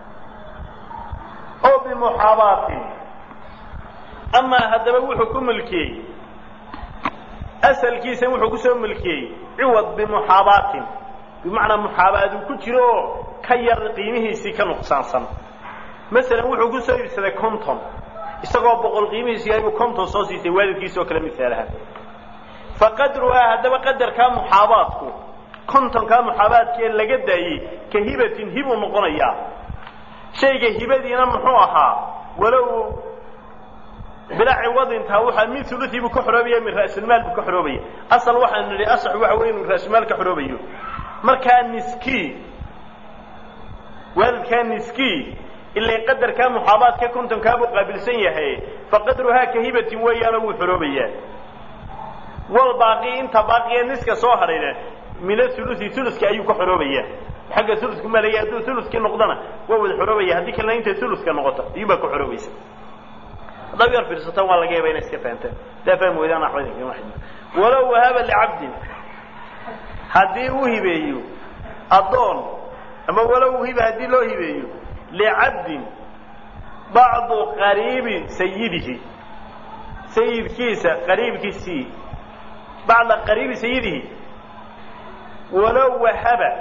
oo bimuxaabaatin amaa haddaba wuxuu ku milkiyey asalkiisa wuxuu kusoo milkiyey ciwad bimuxaabaatin bimacnaa muxaabaad uu ku jiro oo ka yar qiimihiisii ka nuqsaansan masalan wuxuu kusoo iibsaday conton isagoo boqol qiimihiisu yahay buu conton soo siisay waalidkiisa oo kale misaalaha fa qadruhaa haddaba qadarkaa muxaabaadku contonkaa muxaabaadka ee laga daayey ka hibatin hibuu noqonayaa shayga hibadiina muxuu ahaa walow bilaa ciwadintaa waxaa min uluii buu ka xoroobaya min ra'sulmaal buu ka xoroobaya asal waxaanu nidhi asax waxa wey inuu ra'sulmaal ka xoroobayo markaa niski waalidkaa niski ilaa qadarkaa muxaabaadka kontonkaa buu qaabilsan yahay faqadruhaa ka hibatin weeyaanoo wuu xoroobayaa wal baaqi inta baaqiya niska soo hadhayna min aulusi uluska ayuu ka xoroobaya xagga ulusku malaya hadduu uluskii noqdona waa wada xoroobaya haddii kalena intay uluska noqoto ayuubaa ka xoroobaysa haddaad yar fiirsataan waa laga yaaba inay iska fahanteen hadaa fahmi weydaan waxba idinkama xidhin walow wahaba licabdin haddii uu hibeeyo addoon ama walow hiba haddii loo hibeeyo licabdin bacdu qariibi sayidihi sayidkiisa qariibkiisii bacda qariibi sayidihi walow wahaba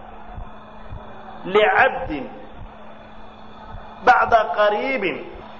licabdin bacda qariibin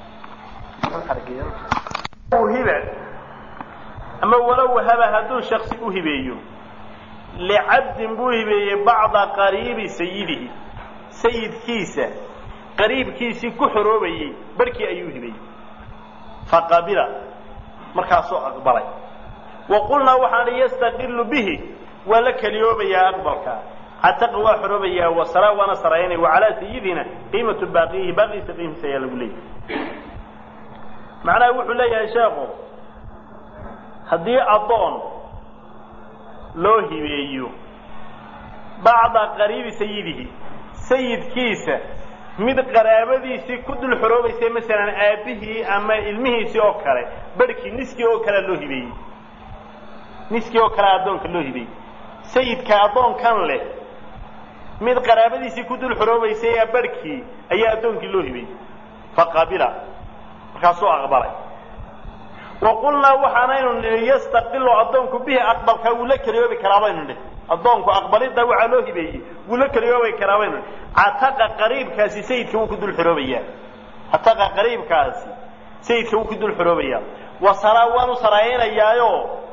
hiba ama walow wahaba hadduu shaksi u hibeeyo licabdin buu hibeeyey bacda qariibi sayidihi sayidkiisa qariibkiisii ku xoroobayey barhkii ayuu hibeeyey faqabila markaasuu aqbalay wa qulnaa waxaan hi yastaqilu bihi waa la keliyoobayaa aqbalka cataqa waa xoroobayaa wasara waana saraynay wa calaa sayidina qiimatu baaqiyihi baaqiisa qiimiisa ayaa lagu leeyahy macnaha wuxuu leeyahay sheekhu haddii addoon loo hibeeyo bacda qariibi sayidihi sayidkiisa mid qaraabadiisii ku dul xoroobaysa masalan aabbihii ama ilmihiisii oo kale barhkii niskii oo kalea loo hibeeyey niskii oo kale addoonka loo hibeeyey sayidka addoonkan leh mid qaraabadiisii ku dul xoroobaysay ee barhkii ayaa addoonkii loo hibeeyey faqabila markaasuu aqbalay wa qulnaa waxaanaynu nihi yastaqilu addoonku bihi aqbalka wuu la keliyoobi karaa baynu nihi addoonku aqbalidda waxaa loo hibeeyey wuu la keliyoobi karaa baynu nihi cataqa qariibkaasi sayidka wuu ku dul xoroobayaa cataqa qariibkaasi sayidka wuu ku dul xoroobayaa wasaraa waanu saraayanayaayo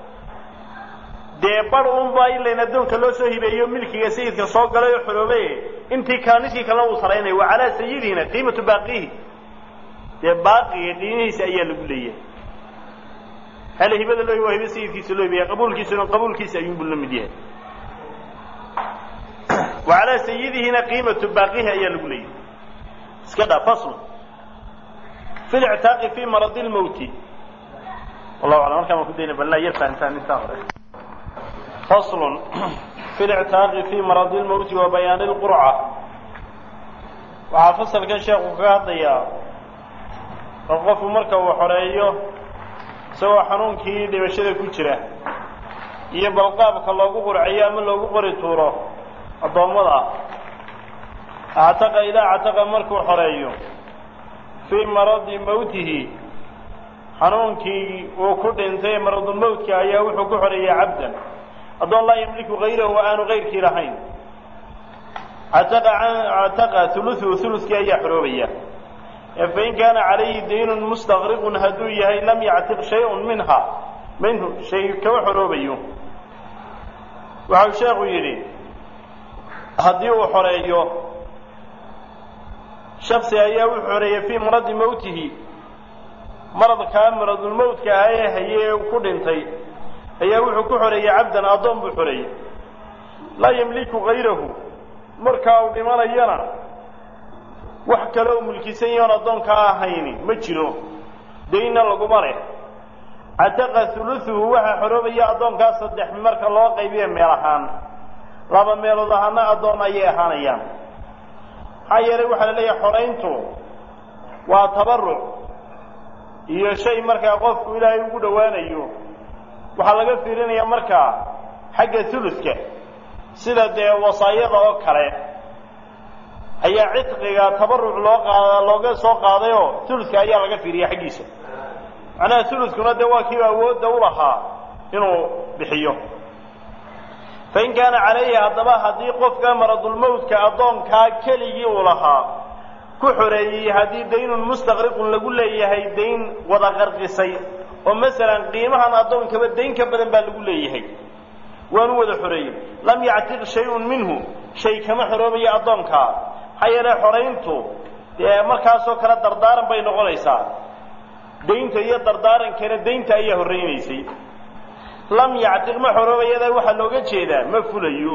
dee bar unbaa ilayn addoonka loo soo hibeeyo milkiga sayidka soo galay oo xoroobe intii kale niskii kalena wuu saraynaya wa calaa sayidina qiimatu baaqihi dee baaqiga qiimihiisa ayaa lagu leeyahay hal hibada loo waa hibe sayidkiisa loo hibeeya qabuulkiisuna qabuulkiisa ayuunbuu la mid yahay wa calaa sayidihina qiimatu baaqihi ayaa lagu leeyahay iska dhaa fasl fi lictaaqi fi maradi lmawti wallahu aclam markaan waan ku dayna balnaa yar fahantaan intaa hore faslun fi lictaaqi fi maradi lmawti wa bayaani lqurca waxaa fasalkan sheekhu kaga hadlayaa oo qofku marka uu xoreeyo isagoo xanuunkii dhibashada ku jira iyo balqaabka loogu qurciyo ama loogu qori tuuro addoommada actaqa idaa actaqa markuu xoreeyo fii maradi mawtihi xanuunkii uu ku dhintay maradulmawtka ayaa wuxuu ku xoreeyey cabdan addoon laa yamliku hayrahu aanu kayrkii lahayn cataqa uluثuhu ulukii ayaa xoroobaya fain kaana calayhi daynun mustaqriqun hadduu yahay lam yactiq shayun minha minhu shay kama xoroobayo waxau sheekhu yidhi haddii uu xoreeyo shaksi ayaa u xoreeyey fii maradi mowtihi maradkaa maradulmowtka ah ee haye ee ku dhintay ayaa wuxuu ku xoreeyey cabdan addoon buu xoreeyey laa yamliku hayrahu markaa uu dhimanayana wax kale oo mulkisan yahoon addoonkaa ahayni ma jiro daynna laguma leh cataqa huluثuhu waxaa xoroobaya addoonkaa saddex marka loo qaybiye meel ahaan laba meelood ahaana addoon ayay ahaanayaan maxaa yeelay waxaa la leeyahay xorayntu waa tabaruc iyo shay markaa qofku ilaahay ugu dhowaanayo waxaa laga fiirinaya markaa xagga huludka sida dee wasaayada oo kale ayaa cidqiga tabaruc loo qaada looga soo qaadayoo huludka ayaa laga fiiriya xaggiisa macnaha huludkuna dee waa kiiba awoodda u lahaa inuu bixiyo fain kaana calayhi haddaba haddii qofka maradulmowtka addoonkaa keligii uu lahaa ku xoreeyey haddii daynun mustaqriqun lagu leeyahay dayn wada qarqisay oo masalan qiimahan addoonkaba dayn ka badan baa lagu leeyahay waanu wada xoreeyey lam yactiq shay-un minhu shay kama xoroobayo addoonkaa maxaa yeele xorayntu dee markaasoo kale dardaaran bay noqonaysaa daynta iyo dardaarankana daynta ayaa horreynaysay lam yactiq ma xoroobayada waxaa looga jeedaa ma fulayo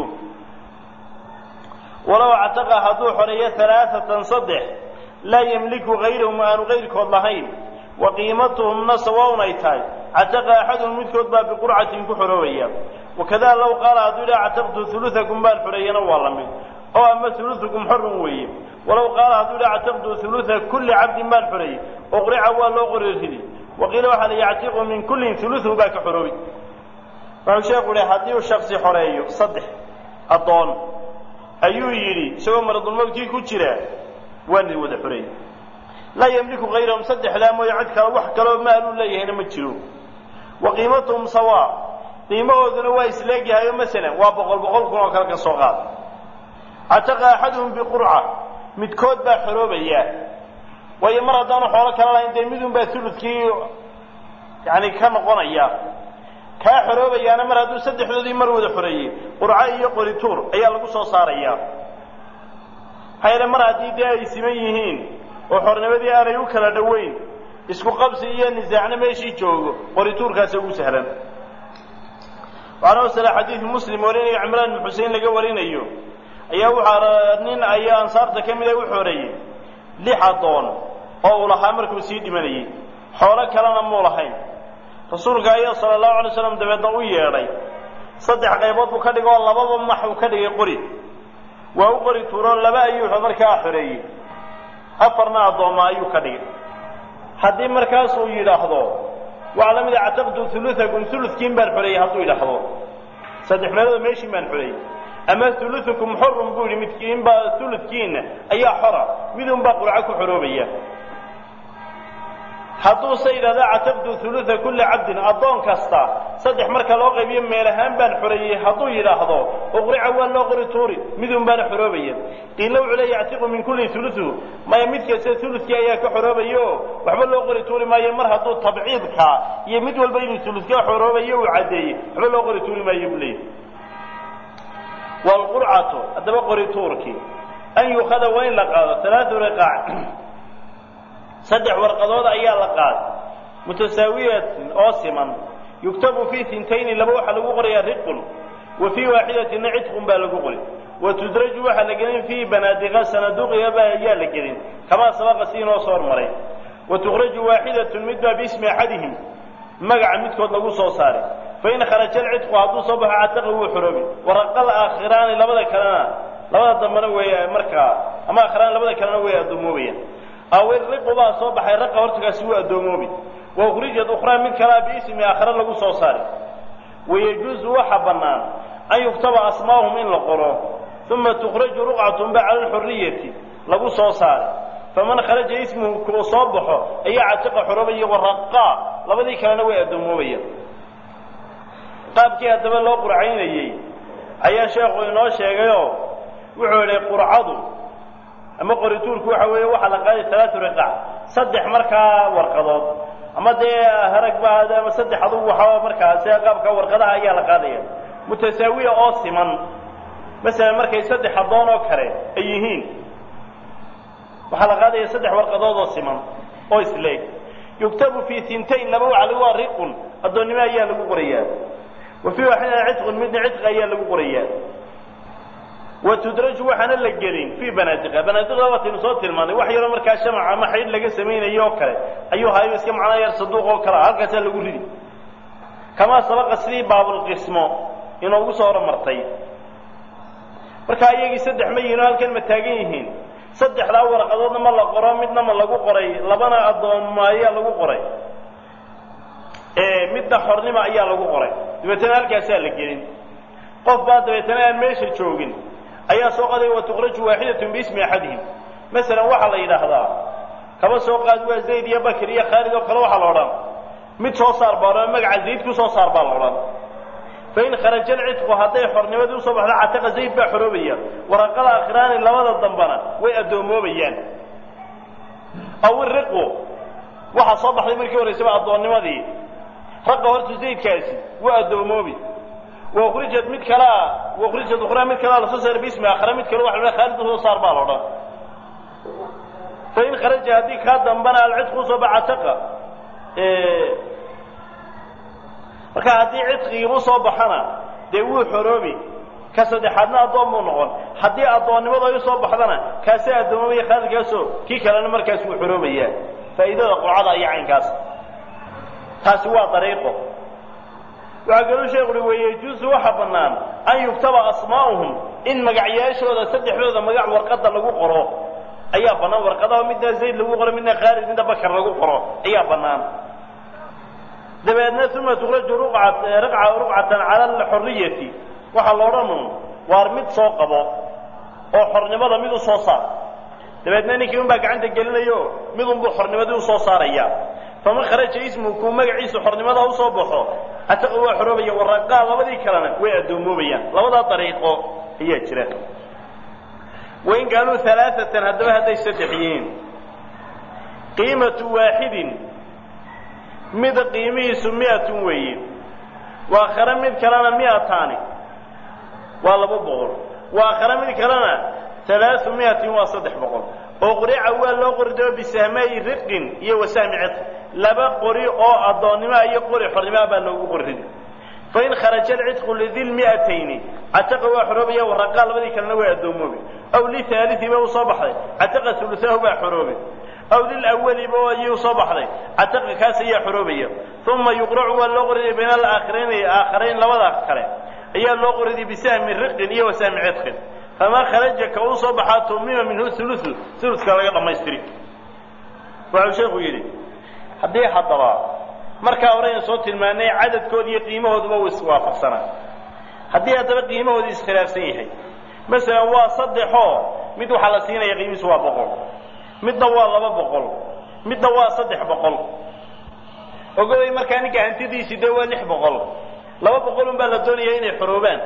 walow cataqa hadduu xoreeyo alaaatan saddex laa yamliku hayrahum aanu kayrkood lahayn wa qiimatuhumna sawaun ay tahay cataqa axaduhum midkood baa biqurcatin ku xoroobaya wakada low qaala hadduu idhaha cataqtu huluakum baan xoreeyana waa la mid oo ama huluukum xorun weeye walow qaala hadduu idhaha cataqtu hulua kulli cabdin baan xoreeyey oqrica waa loo qori ridi waqiila waxaa la yactiqu min kullin huluhu baa ka xoroobi wuxuu sheekhu yihi haddii uu shaksi xoreeyo saddex addoon ayuu yidhi isagoo maradulmowtkii ku jira waana wada xoreeyey laa yamliku hayrahum saddexdaa mooye cid kale wax kaloo maaluu leeyahayna ma jiro wa qiimatuhum sawaa qiimahooduna waa isleegyahayo masalan waa boqol boqol kun oo kale ka soo qaada cataqa axaduhum biqurca midkood baa xoroobaya waayo mar haddaanu xoolo kala lahayn dee midun baa uludkii yani ka noqonaya kaa xoroobayaana mar hadduu saddexdoodii mar wada xoreeyey qurco iyo qorituur ayaa lagu soo saaraya maxaa yeele mar haddii dee ay siman yihiin oo xornimadii aanay u kala dhoweyn isku qabsi iyo nisaacna meeshii joogo qorituurkaasa ugu sahlan waxaana wasala xadiidu muslim warinayo cimraan bin xusein laga warinayo ayaa waxaa nin ayaa ansaarta ka mida u xoreeyey lix addoon oo uu lahaa markuu sii dhimanayey xoolo kalena muu lahayn rasuulka ayaa sala allahu alay slam dabeedna u yeedhay saddex qaybood buu ka dhigay oo lababa max uu ka dhigay qori waa u qori tuuroo laba ayuu markaa xoreeyey afarna addooma ayuu ka dhigay haddii markaasuu yidhaahdo waxaa la mid a cataqtu huluakum huludkiin baan xoreeyey hadduu yidhaahdo saddex meelood meeshiin baan xoreeyey ama huluukum xorun buu yidhi midkiin baa huludkiina ayaa xora midun baa qurco ku xoroobaya hadduuse yidhahda cataqtu hulua kulli cabdin addoon kasta saddex marka loo qaybiyo meel ahaan baan xoreeyey hadduu yidhaahdo uqrica waa loo qori tuuri midun baana xoroobaya qiila wuxuu le yactiqu min kulli huluhu maya mid kasta huludkii ayaa ka xoroobaya o waxba loo qori tuuri maayo mar hadduu tabciidka iyo mid walba inuu huludka xoroobayo uu caddeeyey waxba loo qori tuuri maayo buu leeyahy wlqurcatu haddaba qori tuurkii an yukhada waa in la qaado alaau riqaac saddex warqadood ayaa la qaaday mutasaawiyatin oo siman yuktabu fii intayni laba waxaa lagu qorayaa riqun wa fii waaxidatina cidqun baa lagu qori wa tudraju waxaa la gelin fii banaadiqa sanaduqiyaba ayaa la gelin kamaa sabaqa si inoo soo hormaray wa tukraju waaxidatun mid baa biismi axadihim magaca midkood lagu soo saaray fain kharaja alcidqu hadduu soo baxo cataqa wuu xoroobi waraqal aakhiraani labada kalena labada dambena way markaa ama aakhiraan labada kalena way addoomoobaya aw iriqu baa soo baxay raqa hortagaasi wuu addoomoobay wa ukhrijat ukhraa mid kalea biismi aakhira lagu soo saaray wayajuuzu waxa bannaan an yuktaba asmaahum in la qoro uma tukhraju ruqcatun ba cala alxuriyati lagu soo saaray faman kharaja ismuhu kuu soo baxo ayaa catiqa xoroobaya waraqaa labadii kalena way addoomoobaya qaabkii haddaba loo qurcaynayey ayaa sheekhu inoo sheegayoo wuxuu idhi qurcadu ama qorituurku waxa weeye waxaa la qaaday talaatu riqac saddex markaa warqadood ama dee harag ba ama saddex adugu waxaa markaa sida qaabka warqadaha ayaa la qaadaya mutasaawiya oo siman masalan markay saddex addoon oo kale ay yihiin waxaa la qaadaya saddex warqadood oo siman oo isleeg yuktabu fi tintayn laba waxa lagu waa riqun addoonnimo ayaa lagu qorayaa wa fii waaxidina cidqun midna cidqi ayaa lagu qorayaa wa tudraju waxaana la gelin fii banaadiqa banaadiqa waataynu soo tilmaanay wax yaroo markaa shamac ama xaydh laga samaynayo oo kale ayuu hayo iska macnaa yar saduuq oo kale halkaasaa lagu ridi kamaa sabaqa sidii baabulqismo inoogu soo horumartay marka iyagii saddex ma yihin oo halkan ma taagan yihiin saddexdaa warqadoodna ma la qoro midna ma lagu qoray labana addoommo ayaa lagu qoray midna xornimo ayaa lagu qoray dabeetana halkaasaa la gelin qof baa dabeetana aan meesha joogin ayaa soo qaday wa tukraju waaxidatun biismi axadihim masalan waxaa la yidhaahdaa kaba soo qaad waa zayd iyo bakr iyo khaalid oo kale waxaa la odhan mid soo saar baa odhan magaca zayd ku soo saar baa la odhan fain kharaja alcidqu hadday xornimadii usoo baxdo cataqa zayd baa xoroobaya waraqada akhiraani labada dambana way addoommoobayaan aw iriqu waxaa soo baxday markii horeysaba addoonnimadii ragga horta zaydkaasi waa addoommoobi waukrijat mid kalea waukrijat ukhraa mid kalea lasoo saara bismi akhra mid kale waxa la khaalid usoo saar baa la odhan fain kharaja haddii kaa dambana alcidqu usoo baxa cataqa marka haddii cidqigii usoo baxana dee wuu xoroobi ka saddexaadna addoon buu noqon haddii addoonnimadu ay usoo baxdana kaasee addoomamaya khaalidkaasoo kii kalena markaas wuu xoroobayaa faa'iidada qurcada iyo caynkaas taasi waa dariiqo waxaa kaluu sheekhu uhi weyejuusu waxa bannaan an yuktaba asmaa'uhum in magacyaashooda saddexdooda magac warqadda lagu qoro ayaa bannaan warqadaha midna zayd lagu qoro midna khaalid midna bakar lagu qoro ayaa bannaan dabeedna uma tukraju ruqcatan cala alxoriyati waxaa la odhanu waar mid soo qabo oo xornimada mid u soo saar dabeedna ninkii un baa gacanta gelinayo mid unbuu xornimadii usoo saaraya faman kharaja ismu kuu magaciisu xornimada usoo baxo ataqa waa xoroobaya waraqaa labadii kalena way addoommoobayaan labadaa dariiqo ayaa jira wain kaanuu alaaatan haddaba hadday saddex yihiin qiimatu waaxidin mid qiimihiisu miatun weeye waa akhare mid kalena miataani waa laba boqol waa akhare mid kalena alaau miatin waa saddex boqol oo qurica waa loo qorido bisahmaayi riqin iyo wasahmi cidq laba qori oo addoonnimoa iyo qori xornimoa baa loogu qorrid fain kharaja alcidqu lidil miatayni cataqa waa xoroobaya waraqaa labadii kalena waa addoommoobi aw lihaaliiba u soo baxday cataqa uluaahu baa xoroobi aw lilawaliba ayuu soo baxday cataqa kaas ayaa xoroobaya uma yuqracu waa loo qoriday bayna alaakhirayn aakharayn labada kale ayaa loo qoriday bisahmi riqin iyo wasahmi cidqin famaa kharaja ka uu soo baxaa tumima minhu ulu uluka laga dhammaystiri waxau sheekhu yidhi haddii haddaba markaa hore aynu soo tilmaanay cadadkooda iyo qiimahooduba uu iswaafaqsanaa haddii haddaba qiimahooda iskhilaafsan yahay masalan waa saddexoo mid waxaa la siinaya qiimihiisu waa boqol midna waa laba boqol midna waa saddex boqol ogobay markaa ninka hantidiisii dee waa lix boqol laba boqol un baa la doonaya inay xoroobaan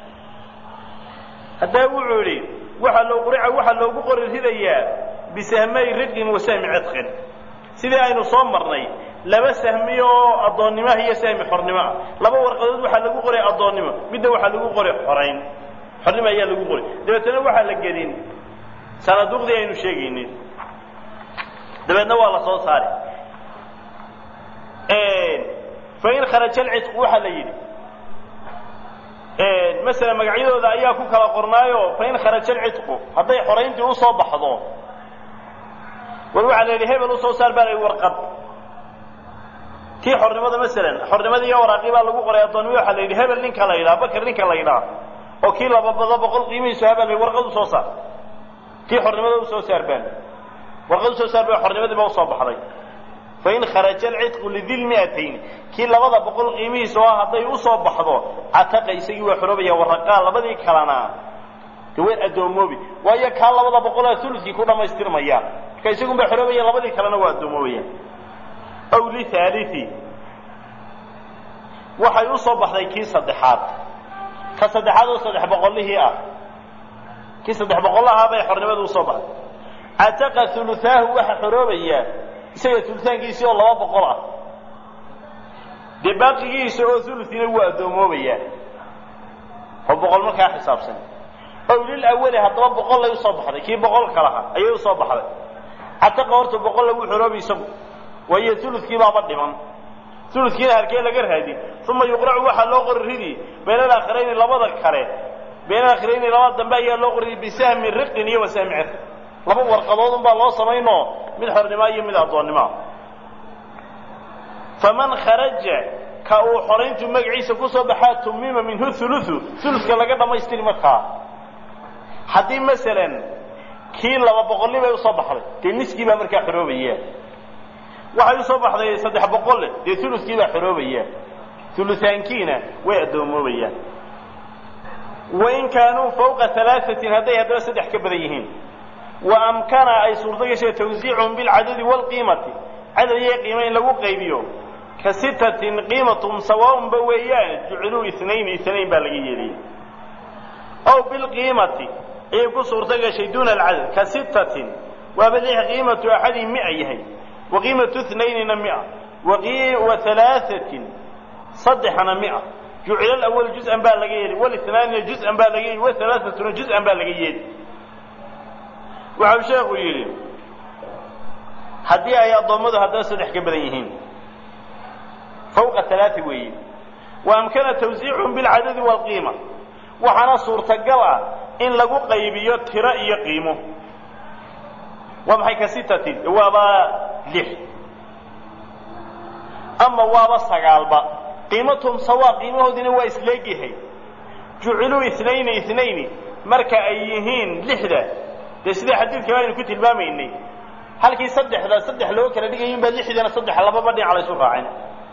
haddaa wuxuu idhi waxaa loo qurica waxaa loogu qori ridayaa bisahmay riqin wa sahmi cidqin sidii aynu soo marnay laba sahmi oo addoonnimaha iyo sahmi xornimoah laba warqadood waxaa lagu qoray addoonnimo midna waxaa lagu qoray xorayn xornimo ayaa lagu qoray dabeetana waxaa la gelin sanaduuqdii aynu sheegaynin dabeedna waa la soo saari fain kharaja alcidqu waxaa la yidhi masala magacyadooda ayaa ku kala qornaayo fain kharaja alcidqu hadday xorayntii usoo baxdo war waxaa la yidhi hebel usoo saar baa la yidhi warqad kii xornimada masalan xornimada iyo waraaqii baa lagu qoray addoonnimo waxaa la yidhi hebel ninka la yidhaha bakr ninka la yidhaha oo kii lababado boqol qiimihiisu habaa la yidhi warqad usoo saar kii xornimada usoo saar baa warqad usoo saar baa xornimadiiba usoo baxday fain kharaja alcidqu lidil miatayn kii labada boqol qiimihiisa oo hadday usoo baxdo cataqa isagii waa xoroobaya waraqaa labadii kalena de way addoommoobi waayo kaa labada boqolaa ulukii ku dhammaystirmaya marka isagun baa xoroobaya labadii kalena waa addoomoobaya aw lihaalii waxay usoo baxday kii saddexaad ka saddexaad oo saddex boqolihii ah kii saddex boqol ahaa bay xornimadu usoo baxday cataqa hulutaahu waxa xoroobayaa isaga hulutaankiisii oo laba boqol ah dee baaqigiisa oo hulutiina wuu addoomoobaya oo boqol markaa xisaabsan ow lil awali haddaba boqol lay usoo baxday kii boqolka lahaa ayay usoo baxday cataqa horta boqol lagu xoroobi isagu waayo huludkii baaba dhiman huludkiina harkee laga raadi uma yuqracu waxaa loo qori ridi bayna alaakhirayni labada kale bayna alaakhirayni labada dambe ayaa loo qori ridi bisahmi riqin iyo wasahmi cirq laba warqadood unbaa loo samaynoo mid xornimoa iyo mid addoonnimoa faman kharaja ka uu xorayntu magaciisa kusoo baxaa tumima minhu huluthu huludka laga dhammaystiri markaa haddii masalan kii laba boqolni bay usoo baxday dee niskii baa markaa xoroobaya waxay usoo baxday saddex boqolle dee huludkii baa xoroobaya hulutaankiina way addoommoobayaan wain kaanuu fawqa alaaثatin hadday haddaba saddex ka badan yihiin wa amkana ay suurto gashay tawsiicuhum bilcadadi wاlqiimati cadad iyo qiima in lagu qaybiyo ka sitatin qiimatum sawaaunba weeyaan juciluu inayn inayn baa laga yeeliyay aw bilqiimati ayay ku suurto gashay duuna alcadad ka sitatin waaba lix qiimatu axadin mia yahay wa qiimatu inaynina mia wa alaaثatin saddexna mia jucila alawal juz-an baa laga yeeli wاlinaanina juz-an baa laga yeeli wahalaaثatuna juz-an baa laga yeeli waxau sheekhu yidhi haddii ay addoommadu haddaba saddex ka badan yihiin fawqa alaai weeye wa amkana tawsiicuhum bilcadadi wاlqiima waxaana suurtagal ah in lagu qaybiyo tiro iyo qiimo waa maxay ka sitatin waaba lix ama waaba sagaalba qiimatum sawaa qiimahoodina waa isleegyahay juciluu inayni inayni marka ay yihiin lixda dee sida xadiidka aynu ku tilmaamaynay halkii saddexda saddex loo kala dhigayin baa lixdana saddex lababa dhinac laysu raacin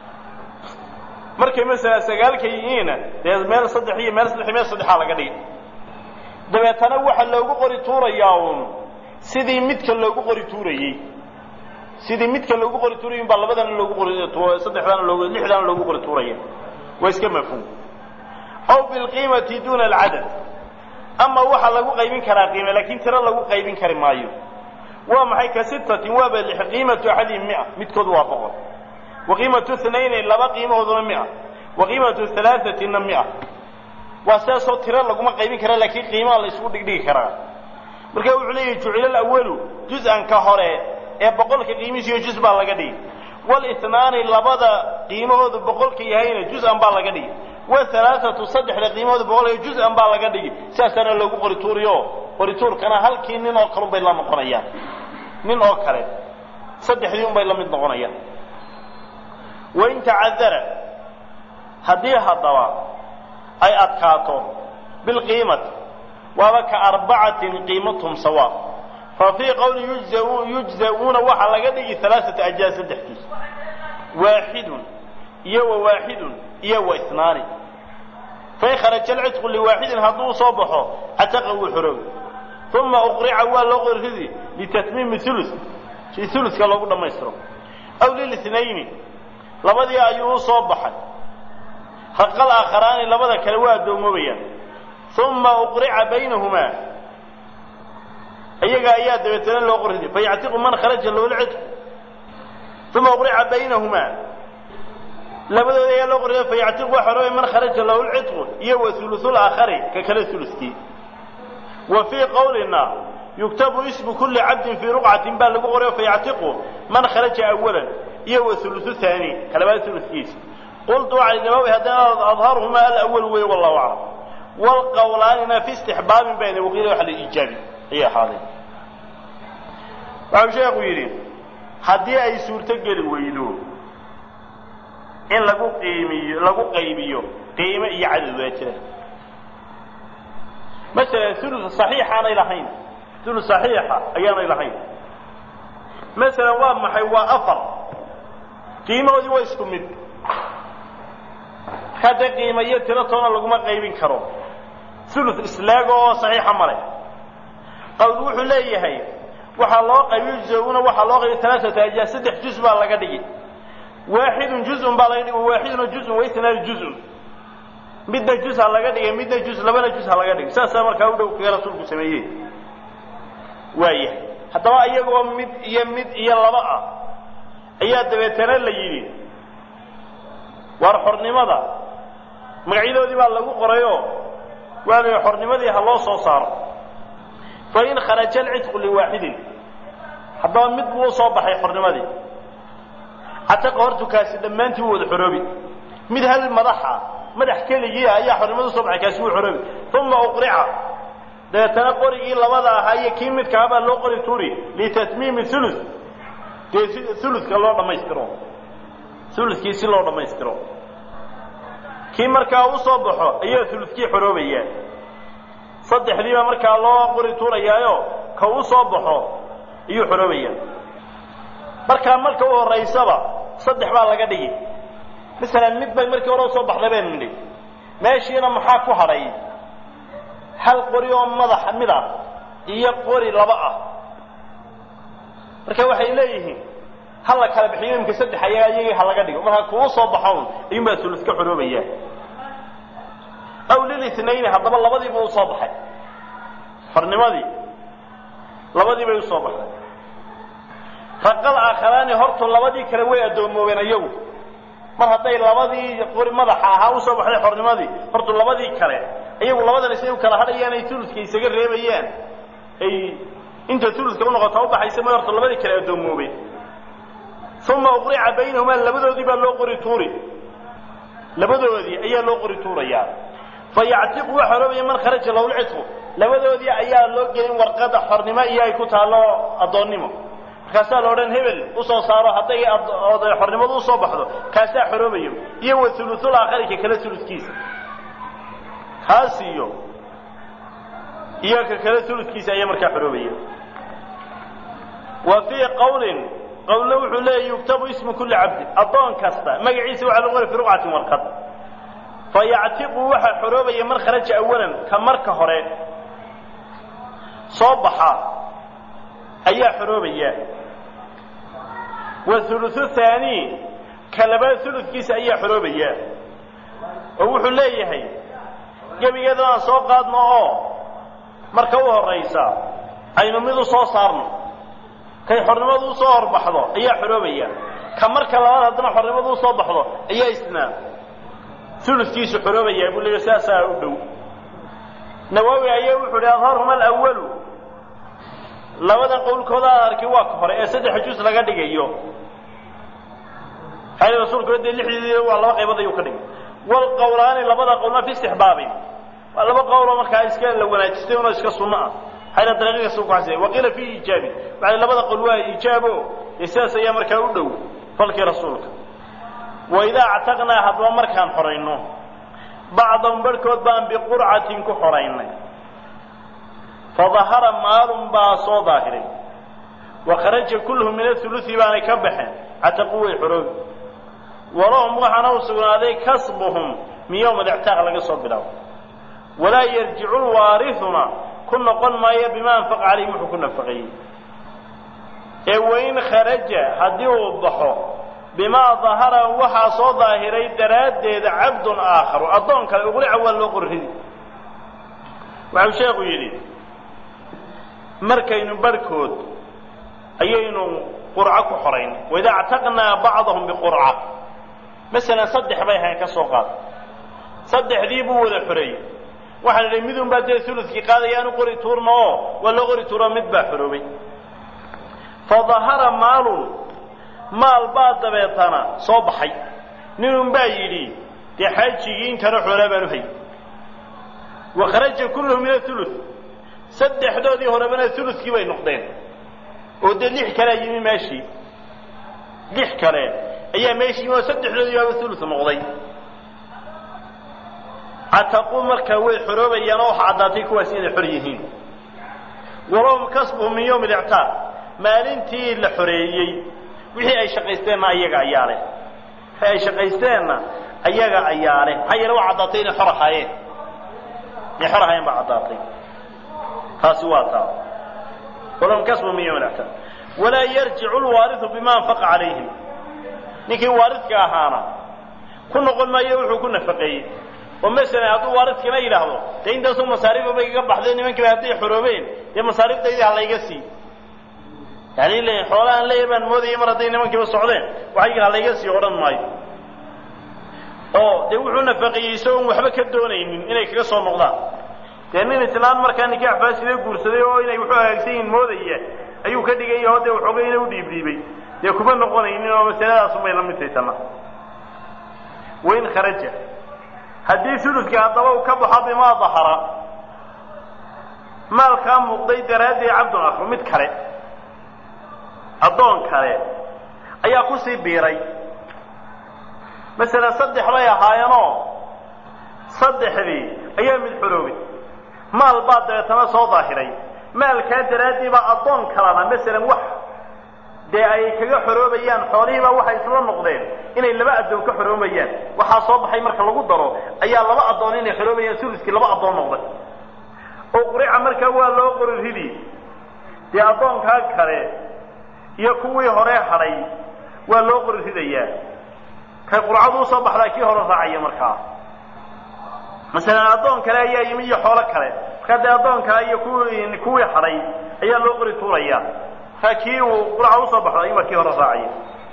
markay masala sagaalka yihiina dee meel saddex iyo meel saddex meel saddexaa laga dhigi dabeetana waxa loogu qori tuurayaa uun sidii midka loogu qori tuurayey sidii midka loogu qori tuurayay baa labadana loogu qori saddexdana loogu lixdana loogu qori tuuraya waa iska mafhuum aw bilqiimati duuna alcadad ama waxaa lagu qaybin karaa qiime laakiin tiro lagu qaybin kari maayo waa maxay ka sitatin waaba lix qiimatu axadihim mia midkood waa boqol wa qiimatu inayni laba qiimahooduna mia wa qiimatu halaaثatina mia waa sidaasoo tiro laguma qaybin kara laakiin qiimaha la isugu dhigdhigi karaa marka wuxuu leeyahy jucila alawalu juz-an ka hore ee boqolka qiimihiisiyo juz baa laga dhigi wاlinaani labada qiimahoodu boqolka yahayna juz-an baa laga dhigi whalaaثatu saddexda qiimahooda boqolka juz-an baa laga dhigi sidaasaana loogu qori tuuriyo qori tuurkana halkii nin oo kale un bay la noqonayaan nin oo kale saddexdii un bay la mid noqonayaan wain tacadara haddii haddaba ay adkaato bilqiimati waaba ka arbacatin qiimatum sawa fa fii qowli yujza-uuna waxaa laga dhigi alaaata ajaa saddexkiis waaxidun iyo wa waaxidun iyo wa inaani fain kharaja alcidqu liwaaxidin hadduu soo baxo cataqa wuu xoroobi uma uqrica waa loo qori ridi litatmiimi ulu si uluka loogu dhammaystiro aw lilinayni labadii ayuu u soo baxay raqal aakharaani labada kale waa addoomobayaan uma uqrica baynahumaa iyaga ayaa dabeetana loo qori ridi fayactiqu man kharaja lahu lcidqu uma uqrica baynahumaa labadooda ayaa loo qori fayactiqu waa xoroobay man kharaja lahu lcidqu iyo wa ulusul aakhari ka kale ulukii wa fii qowlina yuktabu ismu kulli cabdin fii ruqcatin baa lagu qorayo fayactiqu man kharaja awalan iyo wa ulusu haani kalabaad ulukiisa qultu waxay nawawi haddana adharuhumaa alawal wey wallahu aclam wlqowlaanina fi istixbaabin bayna waqiila waxa la iijaabi ayay ahaadeen waxau sheekhu yidhi haddii ay suurto geli weydo in lagu qiimiyo lagu qaybiyo qiimo iyo cadad waa jira masalan ulu saxiixaanay lahayn ulu saxiixa ayaanay lahayn masalan waa maxay waa afar qiimahoodii waa isku mid hadda qiima iyo tiro toona laguma qaybin karo ulu islaago oo saxiixa male qawl wuxuu leeyahay waxaa loo qaybiy juz-una waxaa loo qaybiy alaaata ajaa saddex juz baa laga dhigi waaxidun juzun baa laga dhigi waaxiduna juzun waisnaani juzun midna jus ha laga dhigay midna jus labana jus ha laga dhigay saasaa markaa u dhow kaga rasuulku sameeyey waaya haddaba iyagoo mid iyo mid iyo laba ah ayaa dabeetana la yidhi waar xornimada magacyadoodii baa lagu qorayoo waa la yidhi xornimadii ha loo soo saaro fa in kharaja alcidqu liwaaxidin haddaba mid buu u soo baxay xornimadii cataqa hortukaasi dhammaantii u wada xoroobi mid hal madaxa madax keligii ah ayaa xornimada usoo baxay kaasi wuu xoroobi uma uqrica dabeetana qorigii labada ahaa iyo kii midkaa baa loo qori tuuri litatmiimi ulu dee uluka loo dhammaystiro ulukii si loo dhammaystiro kii markaa u soo baxo ayaa ulukii xoroobaya saddexdiiba markaa loo qori tuurayaayo ka u soo baxo ayuu xoroobaya markaa marka u horaysaba saddex baa laga dhigi masalan mid bay markii hore usoo baxday baynu nidhi meeshiina maxaa ku hadhay hal qori oo madax mid ah iyo qori laba ah marka waxay leeyihiin ha la kala bixiyo imka saddex ayaga iyagii ha laga dhigo markaa kuu soo baxown ayuunbaa uluska xoroobaya aw lilitnayni haddaba labadiiba usoo baxay xornimadii labadii bay usoo baxday raqal aakharaani hortu labadii kale way addoomoobeen iyagu mar hadday labadii qori madaxa ahaa usoo baxday xornimadii hortu labadii kale iyagu labadan isay u kala hadhayaan ay uluska isaga reebayaan ay inta uluska unoqota ubaxaysa ma hortu labadii kale addoomoobeen uma uqrica baynahumaa labadoodii baa loo qori tuuri labadoodii ayaa loo qori tuurayaa fayactiqu waa xoroobaya man kharaja lahu lcidqu labadoodii ayaa loo gelin warqada xornimo iyo ay ku taallo addoonnimo markaasaa la odhan hebel usoo saaro hadday xornimadu usoo baxdo kaasaa xoroobayo iyo wa uluul aakhari ka kale uludkiisa kaas iyo iyo ka kale uludkiisa ayaa markaa xoroobaya wa fii qawlin qawlna wuxuu leeyahy yuktabu ismu kulli cabdin addoon kasta magaciisa waxaa lagu qora fi ruqcatin warqad fayactiqu waxaa xoroobaya man kharaja awalan ka marka hore soo baxa ayaa xoroobaya wauluثu haani ka labaad uludkiisa ayaa xoroobaya oo wuxuu leeyahay gebigeeda aan soo qaadno oo marka u horaysa aynu mid u soo saarno kay xornimadu usoo horbaxdo ayaa xoroobaya ka marka labaad haddana xornimadu usoo baxdo ayaa isna uludkiisu xoroobaya buu leeyahy saasaa u dhow nawaawi ayaa wuxuu hi adharhuma alawalu labadan qowlkooda aan arki waa ka hore ee saddex juz laga dhigayo xali rasuulku dee lixdii waa laba qaybood ayuu ka dhigay walqowlaani labada qowlna fi istixbaabin waa laba qowloo markaa iska la wanaajistay unoo iska sunno ah xayla dariiqa suu ku xasiyay waqiila fiihi iijaabi waxay labada qowl waa iijaabo dee sidaas ayaa markaa u dhow falkii rasuulka waidaa actaqnaa haddaba markaan xorayno bacdan barhkood baan biqurcatin ku xoraynay fadahara maalun baa soo daahiray wa kharaja kulluhu min aulusi baanay ka baxeen cataqu way xoroobi walahum waxaana u sugnaaday kasbuhum min yowma alictaaq laga soo bilaabo walaa yarjicu lwaarihuna ku noqon maayo bima anfaqa calayhim wuxuu ku nafaqeeyey ee wain kharaja haddii uu baxo bimaa dahara waxaa soo daahiray daraaddeeda cabdun aakharu addoon kale uqlica waa loo qorridi waxau sheekhu yidhi markaynu barhkood ayaynu qurco ku xorayn waida actaqnaa bacdahum biqurca masalan saddex bay ahayn ka soo qaad saddexdii buu wada xoreeyey waxaan idhi midun baa dee uludkii qaadaya aanu qori tuurna oo waa loo qori tuuro mid baa xoroobay fadahara maalun maal baa dabeetana soo baxay ninun baa yidhi dee xaajigii intana xoolaa baan u hay wa kharaja kulluhu min aulu saddexdoodii horebana uludkii bay noqdeen oo dee lix kalea yimi meeshii lix kale ayaa meeshii yimi oo saddexdoodii baaba ulud noqday cataqu markaa way xoroobayaan oo waxa caddaatay kuwaas inay xor yihiin walahum kasbuhum min yowmi alictaaq maalintii la xoreeyey wixii ay shaqaysteenna ayaga ayaa leh wixii ay shaqaysteenna ayaga ayaa leh maxaa yeele waa caddaatay inay xor ahaayeen inay xor ahaayeen baa caddaatay taasi waa taa walahum kasbuhum min yowmi alictaaq walaa yarjicu lwaariu bima anfaqa calayhim ninkii waaridka ahaana ku noqon maayo wuxuu ku nafaqeeyey oo masalan hadduu waaridkana yidhaahdo dee intaasoo masaariifa bay iga baxday nimankiiba hadday xoroobeen dee masaariiftaydii ha layga sii yani le xoolahaan leeya baan moodayay mar hadday nimankiiba socdeen waxayga ha layga sii odhan maayo oo dee wuxuu nafaqeeyey isagoon waxba ka doonaynin inay kaga soo noqdaan dee nin islaan markaa nikaax faasida guursaday oo inay wuxuu hagaagsan yihin moodaya ayuu ka dhigaya oo dee waxoogayna u dhiibdhiibay dee kuma noqonaynin oo masaladaasunbay la mid tahay tana wain kharaja haddii suluska haddaba uu ka baxo bimaa dahara maalkaa muuqday daraaddii cabdun akru mid kale addoon kale ayaa kusii biiray masalan saddex bay ahaayeenoo saddexdii ayaa mid xoroobay maal baa dabeetana soo daahiray maalkaa daraaddii baa addoon kalena masalan wax dee ay kaga xoroobayaan xoolihiibaa waxay isla noqdeen inay laba addoon ka xoroobayaan waxaa soo baxay marka lagu daro ayaa laba addoon inay xoroobayaan suluskii laba addoon noqday oo qurica markaa waa loo qori ridi dee addoonkaa kale iyo kuwii hore hadhay waa loo qori ridayaa kay qurcadu usoo baxdaa kii hore raacaya markaa masalan addoon kale ayaa yimi iyo xoolo kale markaa dee addoon kale iyo kuwii kuwii hadhay ayaa loo qori tuuraya markaa kii uu qurca usoo baxdo ayuubaa kii hore raacaya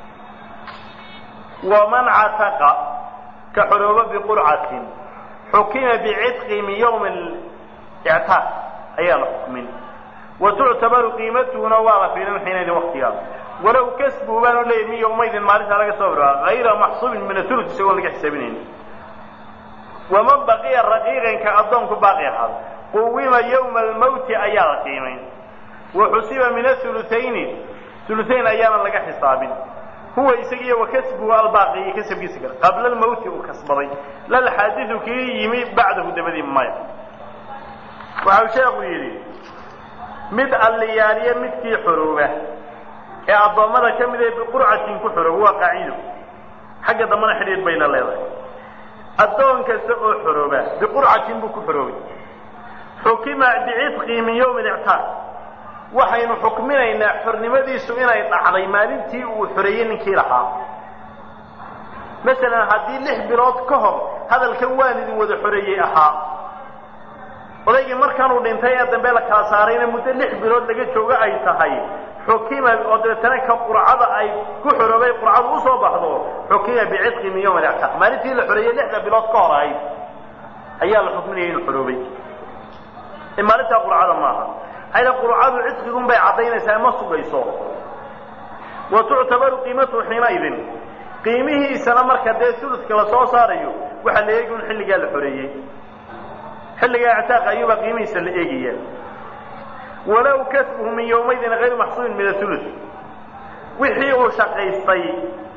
waman cataqa ka xorooba biqurcatin xukima bicitqi min yawmi ictaaq ayaa la xukmin wa tuctabaru qiimatuhuna waa la fiirin xiinaydin waktigaas walow kasbu baanu leeyahy min yawmaydin maalintaa laga soo biraa hayra maxsuubin min asulus isagoon laga xisaabinayn waman baqiya raqiiqanka addoonku baaqi ahaada quwima yawma almawti ayaa la qiimayn wa xusiba min aulutayni uluayn ayaana laga xisaabin huwa isagiiyo wa kasbuhu albaaqi iyo kasabkiisa kale qabla almawti uu kasbaday lalxaadidu kii yimi bacdahu dabadii maya waxau sheekhu yidhi mid alliyaaliye midkii xorooba ee addoommada ka mid ee biqurcatin ku xorooba waa qaacido xagga dambana xidhiid bayna leedahay addoon kasta oo xorooba biqurcatin buu ku xoroobay xukima bicitqi min yawmi lictaaq waxaynu xukminaynaa xornimadiisu inay dhacday maalintii uu xoreeyey ninkii lahaa masalan haddii lix bilood ka hor hadalkan waan idin wada xoreeyey ahaa odaygii markanuu dhintay ee dambe la kala saarayna muddo lix bilood laga joogo ay tahay xukima oo dabeetana ka qurcada ay ku xoroobay qurcadu usoo baxdo xukima bicitqi min yawm alactaaq maalintii la xoreeyey lixda bilood ka hor ahayd ayaa la xukminaya inuu xoroobay maalintaa qurcada maaha hayda qurcadu cidqigun bay caddaynaysaa ma sugayso wa tuctabaru qiimatuhu xiinaidin qiimihiisana marka dee suluska la soo saarayo waxaa la eegi un xilligaa la xoreeyey xilligaa ictaaqa ayuubaa qiimihiisa la eegaya walow kasbuhu min yawmaydin hayru maxsuubin min asulus wixii uu shaqaystay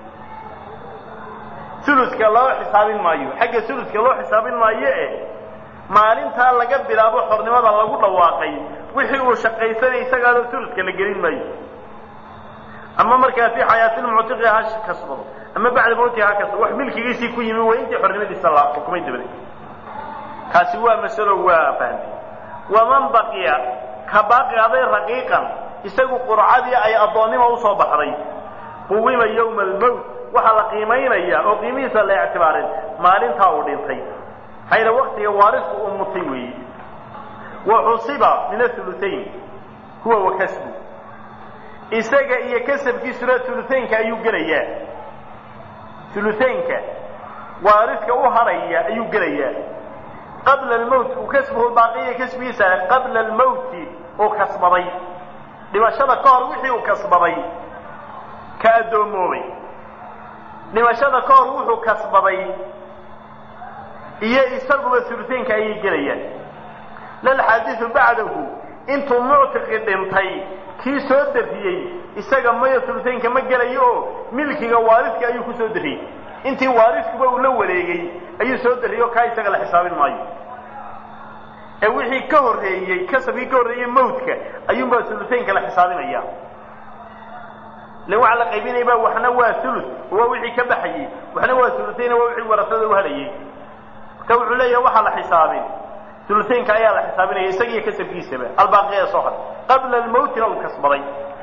suluska loo xisaabin maayo xagga suluska loo xisaabin maayo eh maalintaa laga bilaabo xornimada lagu dhawaaqay wixii uu shaqaysanay isagaado suluska la gelin maayo ama markaa fii xayaatilmuctiqi ha kasbado ama bacda mawtihi ha kasbado wax milkigiisii ku yimi waa intii xornimadiisa la xukumay dabadeed kaasi waa masalo waa fahmay waman baqiya ka baaqi aday raqiiqan isagu qurcadii ay addoonnima usoo baxday quwima yawma almowt waxaa la qiimaynaya oo qiimihiisa la ictibaarin maalintaa uu dhintay hayna waktiga waarisku uu mutay weeye wa xusiba min aulutayn huwa wa kasbu isaga iyo kasabkiisuna uluaynka ayuu gelayaa uluaynka waariska u haraya ayuu gelayaa qabla almowt uu kasbuhu baaqiya kasbigiisa qabla almowti uu kasbaday dhimashada ka hor wixii uu kasbaday ka addoomoobay dhimashada ka hor wuxuu kasbaday iyo isaguba uluaynka ayay gelayaan lalxaadiu bacdahu intuu muctiqi dhintay kii soo dariyey isaga maya uluaynka ma gelayo oo milkiga waariska ayuu ku soo dariyey intii waariskuba uu la wareegay ayuu soo dariyey oo kaa isaga la xisaabin maayo ee wixii ka horreeyey kasabkii ka horreeyey mawdka ayuunbaa uluaynka la xisaabinaya len waxa la qaybinayba waxna waa ulu waa wixii ka baxayey waxna waa uluayn waa wixii warasada u halayey marka wuxuu leeyahay waxaa la xisaabin uluaynka ayaa la xisaabinaya isagiiyo kasabkiisaba albaaqiya soo haray qabla almowtina uu kasbaday